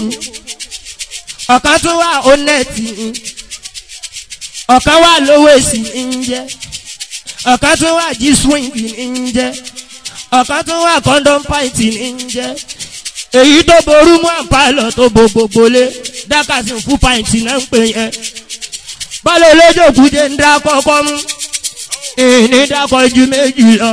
ọ̀kan tún wà onẹ́ẹ̀tì ọ̀kan wà lówó èsì ń jẹ́ ọ̀kan tún wà jí swing ń jẹ́ ọ̀kan tún wà condom pint ń jẹ́ èyí tó ború mú àǹpálọ̀ tó bo gbogbo lé dákàsí fún pint náà ń pè yẹn bọ́lá olójókùdé ń dá kọ́kọ́ mú ìní dákọ̀ ju méjì lọ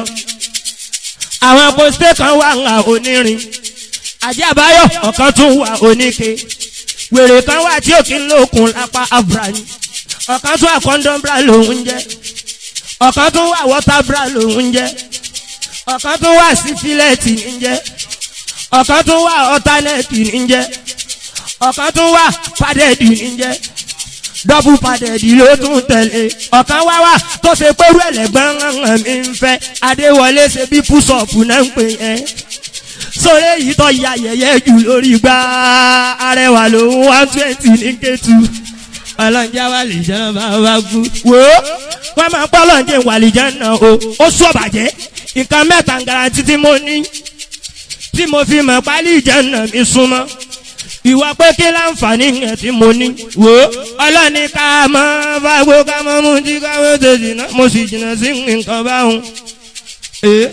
àwọn pósítẹ́ kan wà ń ha onírin àjàbáyọ̀ ọ̀kan tún wà oníke wèrè kan wà tí òkè ń lókun lápá abrani ọ̀kan tún àkọ́ńdọ́mbra lòún jẹ́ ọ̀kan tún wà wọ́tábra lòún jẹ́ ọ̀kan tún wà sífílẹ̀tì ní jẹ́ ọ̀kan tún wà ọ̀tánẹ́ẹ̀tì ní jẹ́ ọ̀kan tún wà pàdẹ́ẹ̀dì ní jẹ́ dọ́bù pàdẹ́ẹ̀dì ló tún tẹ̀lé ọ̀kan wá wà tó ṣe pẹ́rú ẹ̀lẹ́gbọ́n hàn mí ń fẹ́ adéwọlé ṣe bí púṣọ̀pù náà ń pè yẹn sórí èyí tó ya yẹ̀yẹ́ jù lórí gbá arẹwà lòun one twenty ní kẹ́tù ọlọ́njẹ́ wà lè jẹ́ bá wá kú. wò ó wọ́n máa pọ́ ọlọ́njẹ́ wà lè jẹ́ náà o ó sọ bàjẹ́ nǹkan mẹ́ta garanti tí mo ní tí mo fi mọ̀ pálí ìjẹ́ náà mi súnmọ́ ìwà pé kí láǹfààní yẹn tí mo ní. wò ó ọlọ́ni ká mọ́ fagbó ká mọ́ mú tí ká wọ́n ṣe jìnnà mo sì jìnnà sí nǹkan báwọn. ee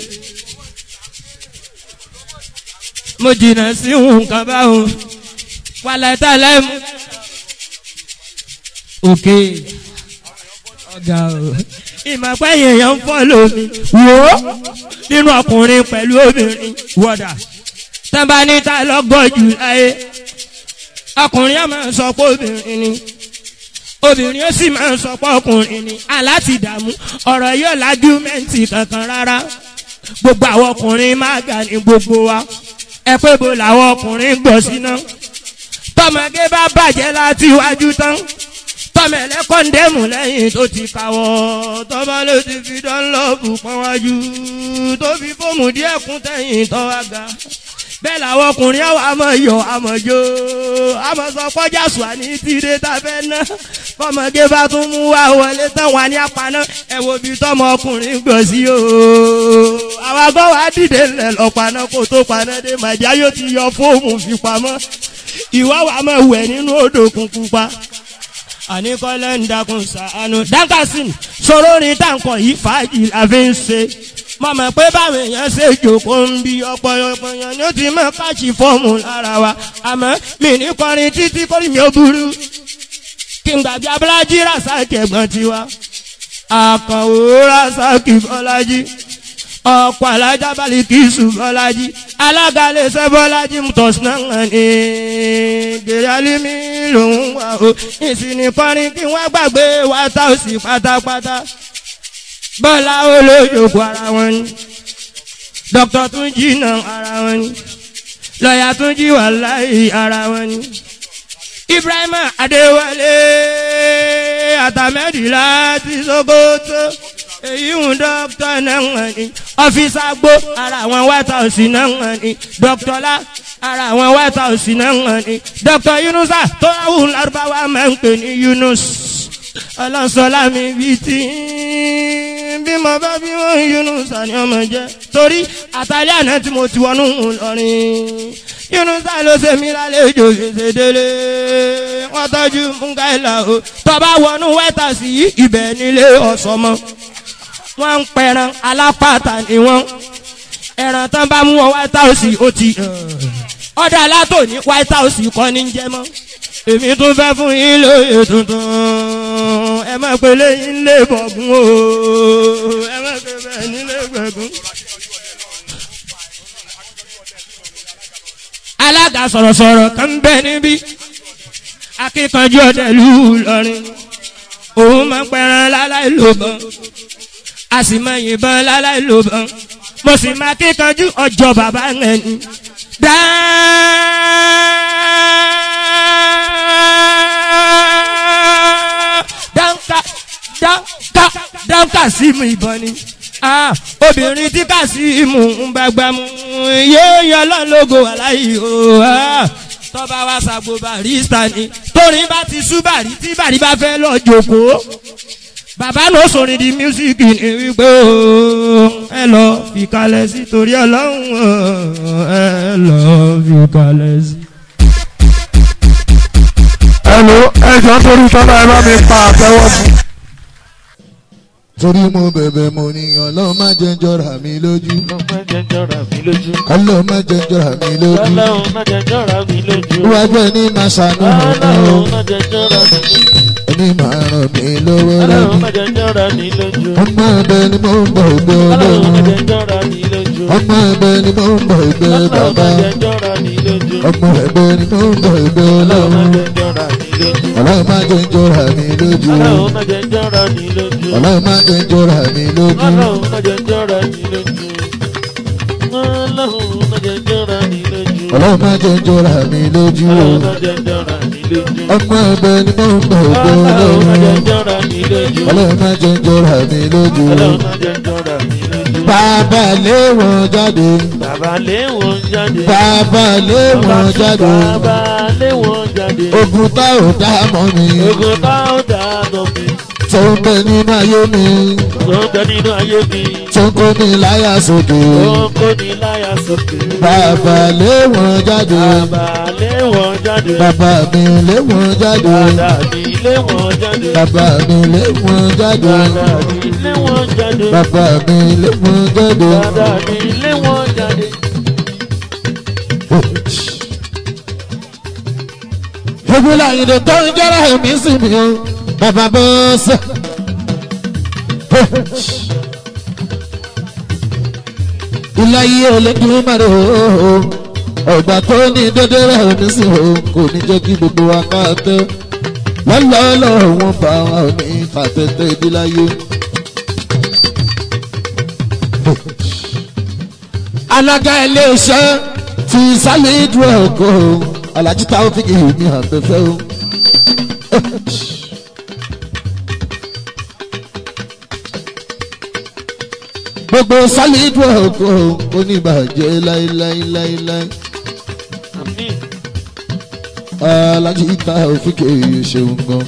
mo jìnnà sí nǹkan báwọn. wàlẹ̀ tá a lẹ́mu òkè ọ̀gá o. ìmọ̀pẹ́ èèyàn ń fọ́ lómi wò ó nínú ọkùnrin pẹ̀lú obìnrin wọ̀dà tábà níta lọ́gọ́ jù láyé ọkùnrin á máa sọ pé obìnrin ni obìnrin ó sì máa sọ pé ọkùnrin ni aláti dààmú ọ̀rọ̀ yóò lájú mẹ́ǹtì kankan rárá gbogbo àwọn ọkùnrin máa gà ní gbogbo wa ẹ pé bo làwọn ọkùnrin gbọ́ síná tọmọdé bá bàjẹ́ láti iwájú tán tọmọ ẹlẹ́kọ̀ndẹ́mù lẹ́yìn tó ti kàwọ́ tọ́ba ló ti fi dánlọ́ọ̀bù pọ́n wájú tó fi fóòmù díẹ̀ kún tẹ̀yìn tọ́ wá ga bẹ́ẹ̀ làwọn ọkùnrin àwọn àmọ̀ yọ àmọ̀ jó àmọ̀ sọ kọjá sùn àní tìrẹ tàbẹ́ ná fọmọdé bá tún mú wá wọlé tán wà ní apaná ẹ wo bí tọmọ ọkùnrin gbọ̀ sí o àwọn agbọ́ wa dìde ńlẹ̀ lọ paná kó tó paná dé màjá yóò ti yọ fóòmù fi pamọ́ ìwọ́ wa máa wẹ̀ nínú odò kúnkún pa àníkọ́lẹ́ ń dakun sàánú. dankasin sọ̀rọ̀ ní tàǹkọ̀ yìí fàájì la fi ń ṣe. mo mọ̀ pé báwọn èèyàn ṣe jòkó ń bi ọ̀pọ̀lọpọ̀ èèyàn ni ó ti mọ̀ káàkiri fọ́ọ̀mù lára wa. àmọ́ mi ní kọrin títí kórì mi ò burú. kí n gbàgbé abúlájí rasaki ẹ̀gbọ́n tiwa. àkànwó rasaki bọ́lájí. ọ̀pọ̀ alájà balẹ̀ kì í sùn bọ́lájí. alága lè ṣe bọ́lájí mutọ̀sínà ní gèrè alimi lòun wà o ìsìnì kọrin kí wọ́n gbàgbé wa tá ò sí pátápátá bọ́lá olójoogun ara wọn ni dókítà tún jí náà ara wọn ni lọ́ọ̀yà tún jí wàláì ara wọn ni ibrahim adéwálé àtàmẹ́dì láti sokoto èyí ń dókítà náà wọ̀n ni ọ́fíìsì àgbo ara àwọn white house náà wọ̀n ni dókítà lá ara àwọn white house náà wọ̀n ni dókítà yunusa tó ráhùn lárúbáwá máa ń pè ní yunus ọlọ́sọlá mi bíi tí bí mo bá bí wọ́n yunusa ni ọmọ jẹ́ torí àtàlẹ́ àná tí mo ti wọnú lọ́rin yunusa ló ṣe mí lálejò ṣèṣe délé wọ́n tọ́jú mungaila o tọ́ba wọnú white house yìí ibẹ̀ nílé ọ̀sọ́mọ́ wọ́n ń pẹran alápàtà ni wọ́n ẹran tán bá mú wọn white house ó ti ọ̀dà alátò ní white house kọ́ ní jẹ́ mọ́ èmi tún fẹ́ fún yín lóye tuntun ẹ má pe léyìn lé bọ̀gún o ẹ má pe bẹ́ẹ̀ nílé gbẹ̀gún. alága sọ̀rọ̀sọ̀rọ̀ kan ń bẹ níbí akíkanjú ọ̀dẹ̀lú lọ́rin òun máa ń pẹran láláì lóbọn a sì máa yìnbọn láláì lóbọn mo sì máa kíkanjú ọjọ́ bàbá rẹ̀ ni. dáńkà dáńkà dáńkà sí mu ìbọn ni obìnrin tí kà sí mu ń bá gbà mú yéé yọ lọ́nlọ́gọ aláì o tọ́ba wa ṣàgbo barista ni torí bá ti sú bàrí tí bàrí bá fẹ́ lọ jòkó bàbá ló sọrin di mísíkì ní wípé ẹ lọ fi kalẹ̀ sí torí ọlọ́run ẹ lọ fi kalẹ̀ sí. ẹ̀lò ẹ̀jọ̀ torí tọ́lá ẹ bá mi pa àtẹ́wọ́ fún. torí mo bẹ̀bẹ̀ mo ní ọlọ́run má jẹ́ ń jọra mi lójú Ọlọ́run má jẹ́ jọra mi lójú. ọlọ́run má jẹ́ ń jọra mi lójú Ọlọ́run má jẹ́ jọra mi lójú. iwájú ẹni máa ṣàánú ọ̀nà Ọlọ́run má jẹ́ jọra mi lójú. mi máa ràn mí lọ́wọ́ ọlọ́run lọ́dún. má jẹ́ jọ́ra ní lójú. ọmọ ẹ̀bẹ̀ ni mo ń bọ̀ ìgbẹ́ ọlọ́run má ọlọ́run. jẹ́ jọ́ra ní lójú. ọmọ ẹ̀bẹ̀ ni mo ń bọ̀ ìgbẹ́ ọlọ́run má bàbá. jẹ́ jọ́ra ní lójú. ọmọ ẹ̀bẹ̀ ni mo ń bọ̀ ìgbẹ́ ọlọ́run má ọlọ́run. jẹ́ jọ́ra ní lójú. ọlọ́run má jẹ́ ń jọra mi lójú. ọlọ́run má jẹ́ jọ́ra ní lójú. ọlọ́run má jẹ́ ń jọra mi lójú. ọlọ́run má jẹ́ jọ́ra ní lójú. ọlọ́run má jẹ́ jọ́ra ní lójú. ọlọ́run má jẹ́ ń jọra mi lójú. ọlọ́run má jẹ́ jọ́ra ní lójú. ọmọ ẹ̀bẹ̀ ni mo ń bọ̀ ìgbẹ́ ọlọ́run má jẹ́ ọlọ́run. jọ́ra ní lójú. ọlọ́run má jẹ́ ń jọra mi lójú. ọlọ́run má jẹ́ jọ́ra ní lójú. bàbá lé wọn jáde. bàbá lé wọn jáde. bàbá lé wọn jáde. bàbá lé wọn jáde. ogun tá ò dá mọ́ mi. ogun tá ó dá lọ mi. tó ń bẹ nínú ayé mi. tó ń bẹ nínú ayé mi. tó ń kó mi láyà sókè. tó ń kó ní láyà sókè. bàbá lé wọn jáde. bàbá lé wọn jáde. bàbá mi lé wọn jáde. bàbá mi lé wọn jáde. bàbá mi lé wọn jáde. bàbá mi lé wọn jáde. bàbá mi lé wọn jáde. bàbá mi lé wọn jáde. Ebi láyìnbó tó ń jẹ́rọ ẹ̀mí sí mi o, bàbá bọ́ sẹ́. Ilé yìí ò lè dún mọ́rẹ̀ o, ọ̀gbà tó ní dédé rẹ̀ ẹ̀mí sí o, kò ní jẹ́ kí gbogbo wa ká tẹ́. Lọ́lọ́lọ́ wọn bá wọn ní fàtẹ́tẹ́ ìdíláyé. Alága ilé iṣẹ́ ti sálẹ̀ ìdúró ẹ̀kọ́ alájí táwọn fi kìí mi hàn fẹ́fẹ́ o. gbogbo sálẹ̀ ìdúró ẹ̀kọ́ oníbàjẹ́ láíláíláíláí àmín. alájí táwọn fi kìí ṣeun gan.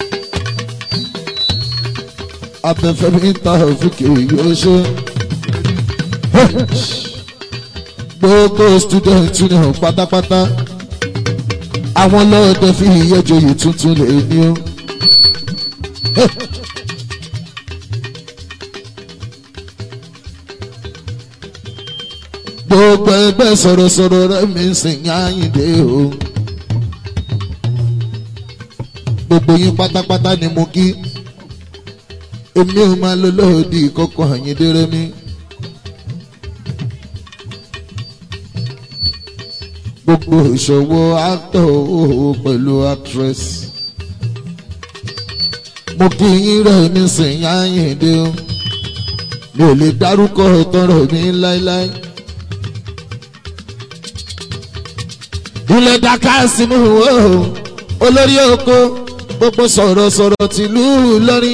abẹ́fẹ́ mi táwọn fi kìí yóò ṣe gbogbo student union pátápátá àwọn lọ́ọ̀dẹ fi ìyẹ́jọyè tuntun lè ní o. gbogbo ẹgbẹ́ sọ̀rọ̀sọ̀rọ̀ rẹ̀ mi ń sìn yáyìndé o. gbogbo yín pátápátá ni mo kí èmi ò máa lọ lóòdì kọ́kọ́ àyíndé rẹ̀ mi. gbogbo ìṣòwò actor òhò pẹ̀lú actress. mo kí yín rẹ̀ mi sìn yáyìndé o mi ò lè dárúkọ tọrọ mi láéláé. ilẹ̀ daka sínú o olórí oko gbogbo sọ̀rọ̀sọ̀rọ̀ tìlú lọ́rí.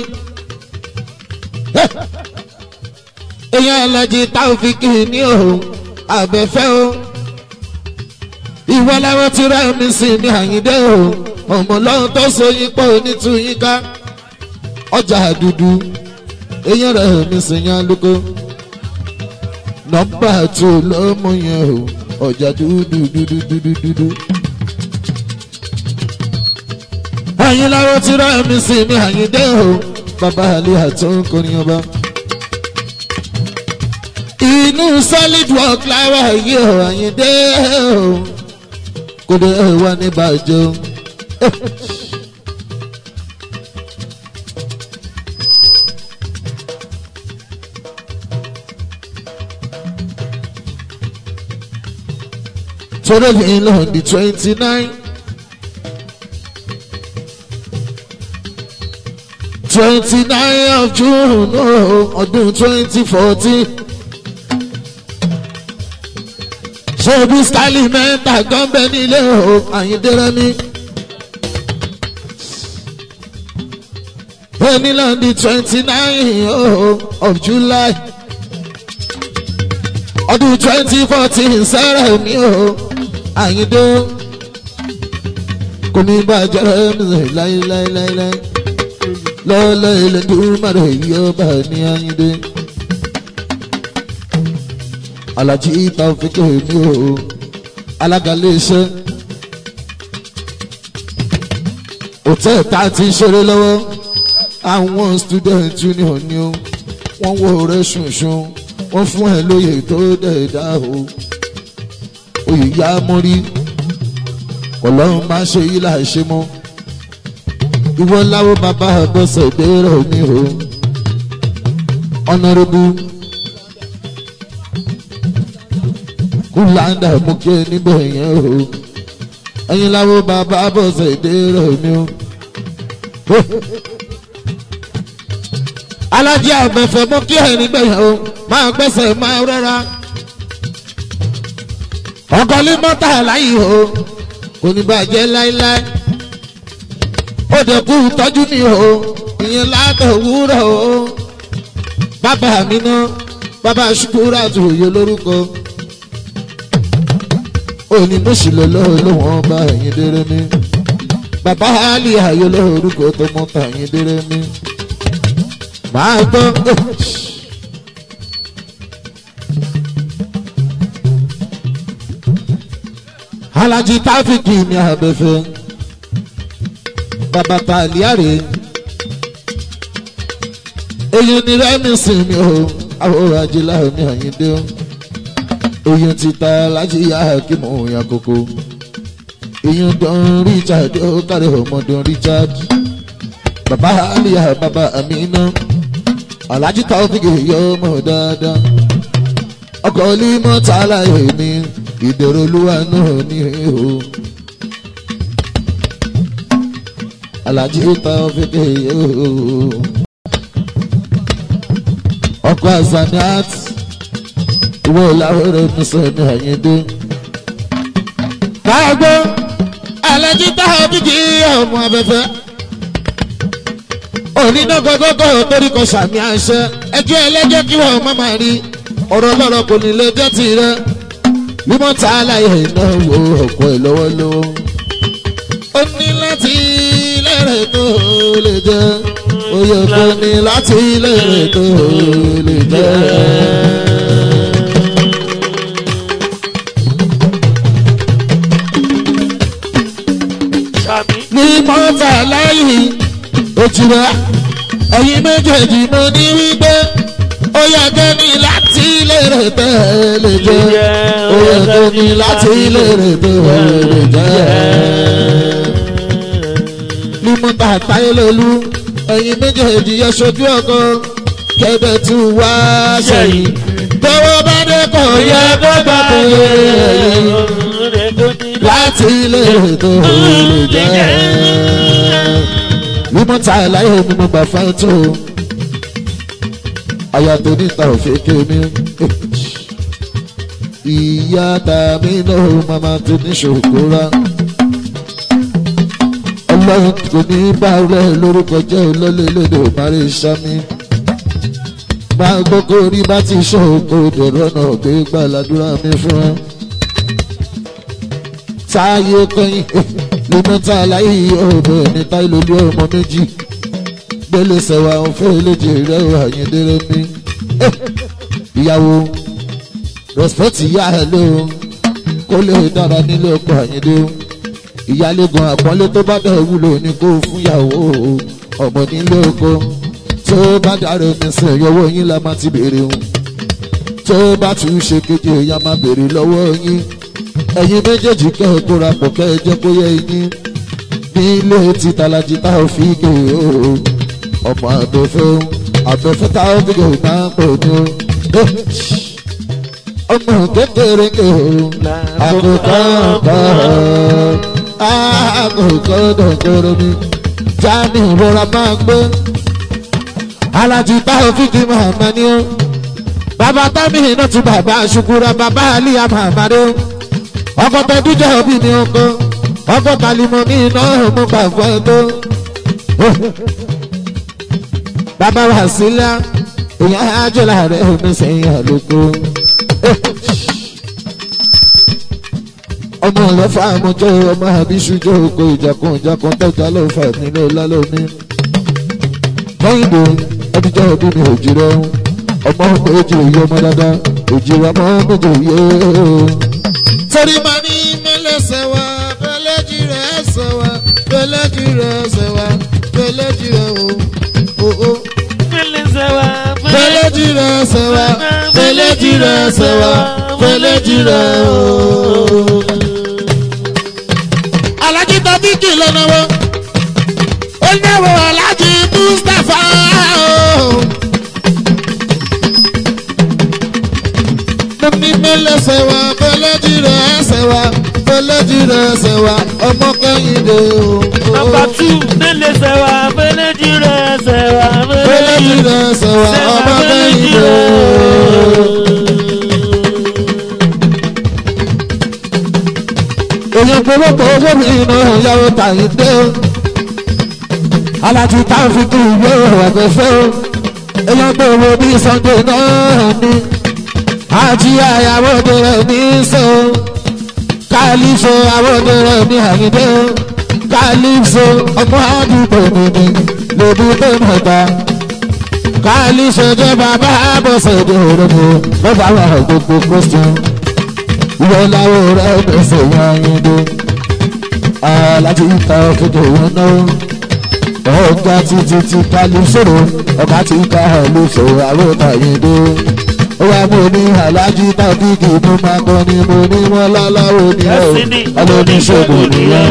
èèyàn ẹlẹ́jì táwọn fi kì í ní o àbẹ̀fẹ́ o ìwọ làwọn ti rẹ mi sí ní àyíndé o ọmọ lọ́hún tó so yín pọ̀ onítúyín ká ọjà dúdú èèyàn rẹ mi sì yan lóko nọ́mbà tó lọ́mọ yẹn o ọjà dúdú dúdú dúdú dúdú. ẹ̀yin làwọn ti rẹ mi sí ní àyíndé o bàbá àlè àtọ́ kọrin ọba inú solid work lára yìí o àyíndé o kò dé wá ní bàjẹ́ o. torí mi lọ di twenty nine twenty nine of June oh, ọdún twenty fourteen. ṣebí skali mẹ́ta gánbẹ́ nílé o àyíndẹ́rẹ́ mi. Penilandi twenty nine of July ọdún twenty fourteen sẹ́rẹ̀ mi o àyíndé kò ní bàjẹ́ mi láíláíláíláí lọ́lọ́ ilẹ̀ dùnmọ̀rẹ́ yìí ọba ní àyíndé alájí Taofik mi o alága iléeṣẹ́ hòtẹ́ẹ̀lì tá a ti ń ṣeré lọ́wọ́ àwọn student union ni o wọ́n wo rẹ̀ ṣùnṣùn wọ́n fún ẹ lóye tó dẹ̀dá o oyè yá mọ́rí ọlọ́run máa ṣe yí láì ṣe mọ́ ìwọ láwo bàbá àbọ̀sẹ̀ ìbéèrè mi o ọ̀nàrẹ́bù kúláńdà mú kí ẹ níbẹ̀ yẹn o ẹ̀yin láwo bàbá àbọ̀sẹ̀ ìbéèrè mi o. alájí àgbẹ̀fẹ̀ mú kí ẹ níbẹ̀ yẹn o máa gbẹ́sẹ̀ máa rẹ́ra ọkọlí mọ́tà láyé o kò ní bàjẹ́ láéláé ó dẹ̀ kú tọ́jú mi o ìyẹn látọ̀ wúrọ̀ o bàbá mi ná bàbá ṣùkúrà tó yẹ lórúkọ òní mùsùlùmí lọ́wọ́ bá ẹ̀yìn déré mi bàbá àlì ayé lórúkọ tó mọ́tà ẹ̀yìn déré mi máa gbọ́. alájí táfíkì ní abẹ́fẹ́ bàbá tàlíàrè èyí ni rẹ́mísì mi ò àwòrán ajílá ní àyíndé èyí ti ta láti yá kí mò ń ya koko èyí dán richard ó kárí ọmọdún richard bàbá àlìyá bàbá àmínà alájí táfíkì yọ ọmọ dáadáa ọkọ̀ olú mọ́tà láyé mi ìdèrò olúwa náà ní ihò alájí ta fèdè ihò ọkọ azaniat ìwọ làwọrẹ mísọ ní àyíndé. káàgbó alájí ta fèdè ọmọ abẹfẹ onídọ́gọ́gọ́gọ́ torí kò sàmì àṣẹ ẹjọ́ ẹlẹ́jọ́ kí wọ́n má máa rí ọ̀rọ̀ lọ́rọ̀ kò ní lè jẹ́ tirẹ̀ mímọ́ tá a láyé ìnáwó ọ̀pọ̀ ẹ̀ lọ́wọ́lọ́wọ́. ó ní láti lẹ́rẹ̀ tó lè jẹ́ oyè kò ní láti lẹ́rẹ̀ tó lè jẹ́. Sàmì. mímọ́ tá a láyé òjìrá ẹ̀yin méjèèjì mo ní wípé ó yẹ kẹ́ni láti lẹ́rẹ̀ tẹ́ lè jẹ́ ó yẹ kẹ́ni láti lẹ́rẹ̀ tẹ́ lè jẹ́. mímú bàtà ìlòlú ẹ̀yin méjèèjì yẹ sojú ọkọ kẹ́bẹ̀ tún wá sẹ́yìn tọwọ́ bá dé kọ̀ yẹ kó bá tó yẹ láti lẹ́rẹ̀ tó lè jẹ́. mímú ta ìláyé mímú gbà fẹ́ tó aya tó níta òfin kémi ìyá tàmí náà màmá tó ní ṣòkóra ọlọ́run kò ní bá rẹ lórúkọ jẹ́ olólèlédè òmárè sami máa gbókò rí bá ti ṣòkò dọ̀rọ̀ náà gbé gbàládùra mi fún ẹ táyé kọyìn lómọta aláyé ọ̀bẹ ní táyé lórí ọmọ méjì gbélé sẹwà òfin eléjì rẹ àyíndéré mi ìyàwó respect ìyá ẹ ló kó lè dára nílé ọkọ àyíndé ìyálégan àpọ́nlé tó bá bẹ̀ wúlò ní kó fún ìyàwó ọmọ nílé ọkọ tó bá dára mi sìn yọwọ́ yín la máa ti béèrè hùn tó bá tún ṣe kéde ìyá máa béèrè lọ́wọ́ yín ẹ̀yin méjèèjì kẹ́ ẹ kóra pọ̀ kẹ́ ẹ jẹ́ kó yẹ yín nílé títàlájì tá ò fi gé o ọmọ abẹ́fẹ́ abẹ́fẹ́ tá ó gbé máa ń pè ní o. ọmọ kékeré ké o àkókò ọ̀pọ̀ àkókò dọ̀kọ̀rọ̀ mi jáde ìrora máa gbé. alájí tá ó fi kí màmá ni o. bàbá tábì iná tún bàbá ṣukura bàbá àlíyá màmá ni o. ọkọ̀ tó dújọ́ òbí ni ọkọ̀ ọkọ̀ kalimọ̀ ní iná mú bàbá tó bàbá wa sílá èèyàn ájọ láàrẹ omi sẹ́yìn àlòkù. ọmọ ọlọ́fà àmọ́jọ́ ọmọ àbíṣújọ́ oko ìjàkùn ìjàkùn tọ́jà lọ́fà nínú lálọ́mí. kẹ́hìndé ẹbíjọ́ òbí mi òjì rẹ̀ ọmọ méjì òye ọmọ dáadáa òjì rẹ̀ ọmọ méjì òye. torí máa ní mẹ́lẹ́sẹ̀ wá fẹ́lẹ́jì rẹ̀ ẹ̀sẹ̀ wá fẹ́lẹ́jì rẹ̀ ẹ̀sẹ̀ wá fẹ́lẹ́jì rẹ̀ o fẹlẹ́jì rẹ̀ sẹ̀wá fẹlẹ́jì rẹ̀ sẹ̀wá fẹlẹ́jì rẹ̀ ooo. alájí tàbí kì lọ́nà wọn ó ní méjì rẹ̀ ṣẹ̀wá ọmọ kẹ́hìndé o. Nọmba two nílé sẹ́wà méjì rẹ̀ sẹ́wà méjì rẹ̀ ṣẹ̀wá ọmọ kẹ́hìndé o. èyàn gbogbo owó mi náà yàwó tàyíndé o. alájú táwọn fi kú ìwé ọ̀gbẹ́fẹ́ o. èyàn gbogbo bí sunday náà ní. àjí àyàwó rẹ̀ ní sọ. kálífò àwòdì rẹ̀ ní àyíndé o. kálífò ọmọ àdúgbò mi ni lòdì tó mọ̀ta. kálífò jẹ́ bàbá àbọ̀sẹ̀ ní òrùkù lọ́ba wà gbogbo kristian ìwọ láwọ rẹ gbèsè yanyin dé alájí ta kéde wọn náà ọgá títí tí kálí sòrò ọgá tí ká ló sọ àwòtà yìí dé ó wá mo ní alájí tàbí kì í mo máa kọ ni mo ní wọn láláwo ni ẹ ọlọ́níṣègùn nìyẹn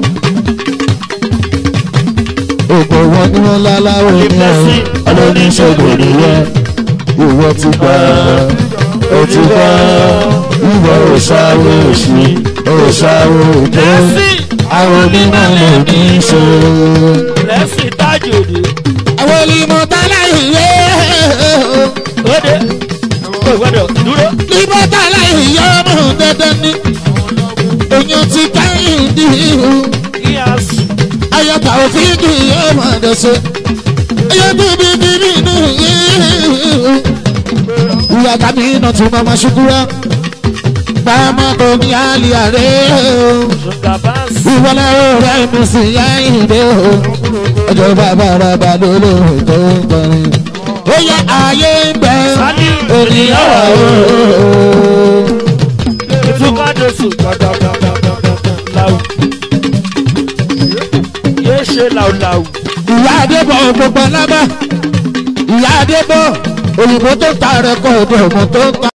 ògbó wọn ní wọn láláwo ni ẹ ọlọ́níṣègùn nìyẹn ìwọ ti gbà ó ti gbà ìwọ òṣàwò òṣì òṣàwò òjò àwọn onímọ̀ lè ní í ṣe. lẹ́sìn tájòdè àwọn olùmọ̀ tálá ìwé òde ó gbọ́dọ̀ dúró. ìbọn tálá ìyá ọmọ dandan ni èèyàn ti káyìn dì í kí a sùn ayọ̀tà òfin kì í ọmọ ẹ̀dẹ̀ṣẹ̀ ayọ̀ bíbí bíbí nù yìí ìyá tàbí iná tún máa ma ṣukúrá bámọ́ tó ní àlì àrẹ ṣùgbọ́n bá ń sùn. ìwọlẹ̀ rẹ̀ mi sì yá ìdè o ọjọ́ bàbá ràbà lólóhùn tó ń kọrin ó yẹ ààyè ń bẹ ènìyàn wà o. ìtúkọ̀dé sùn làwù. yéé ṣe làwùlàwù. ìyá adébọ̀ gbogbo lábá ìyá adébọ̀ òyìnbó tó ta rẹ̀ kọ́ ọ̀dọ̀ ọmọ tó ń ta.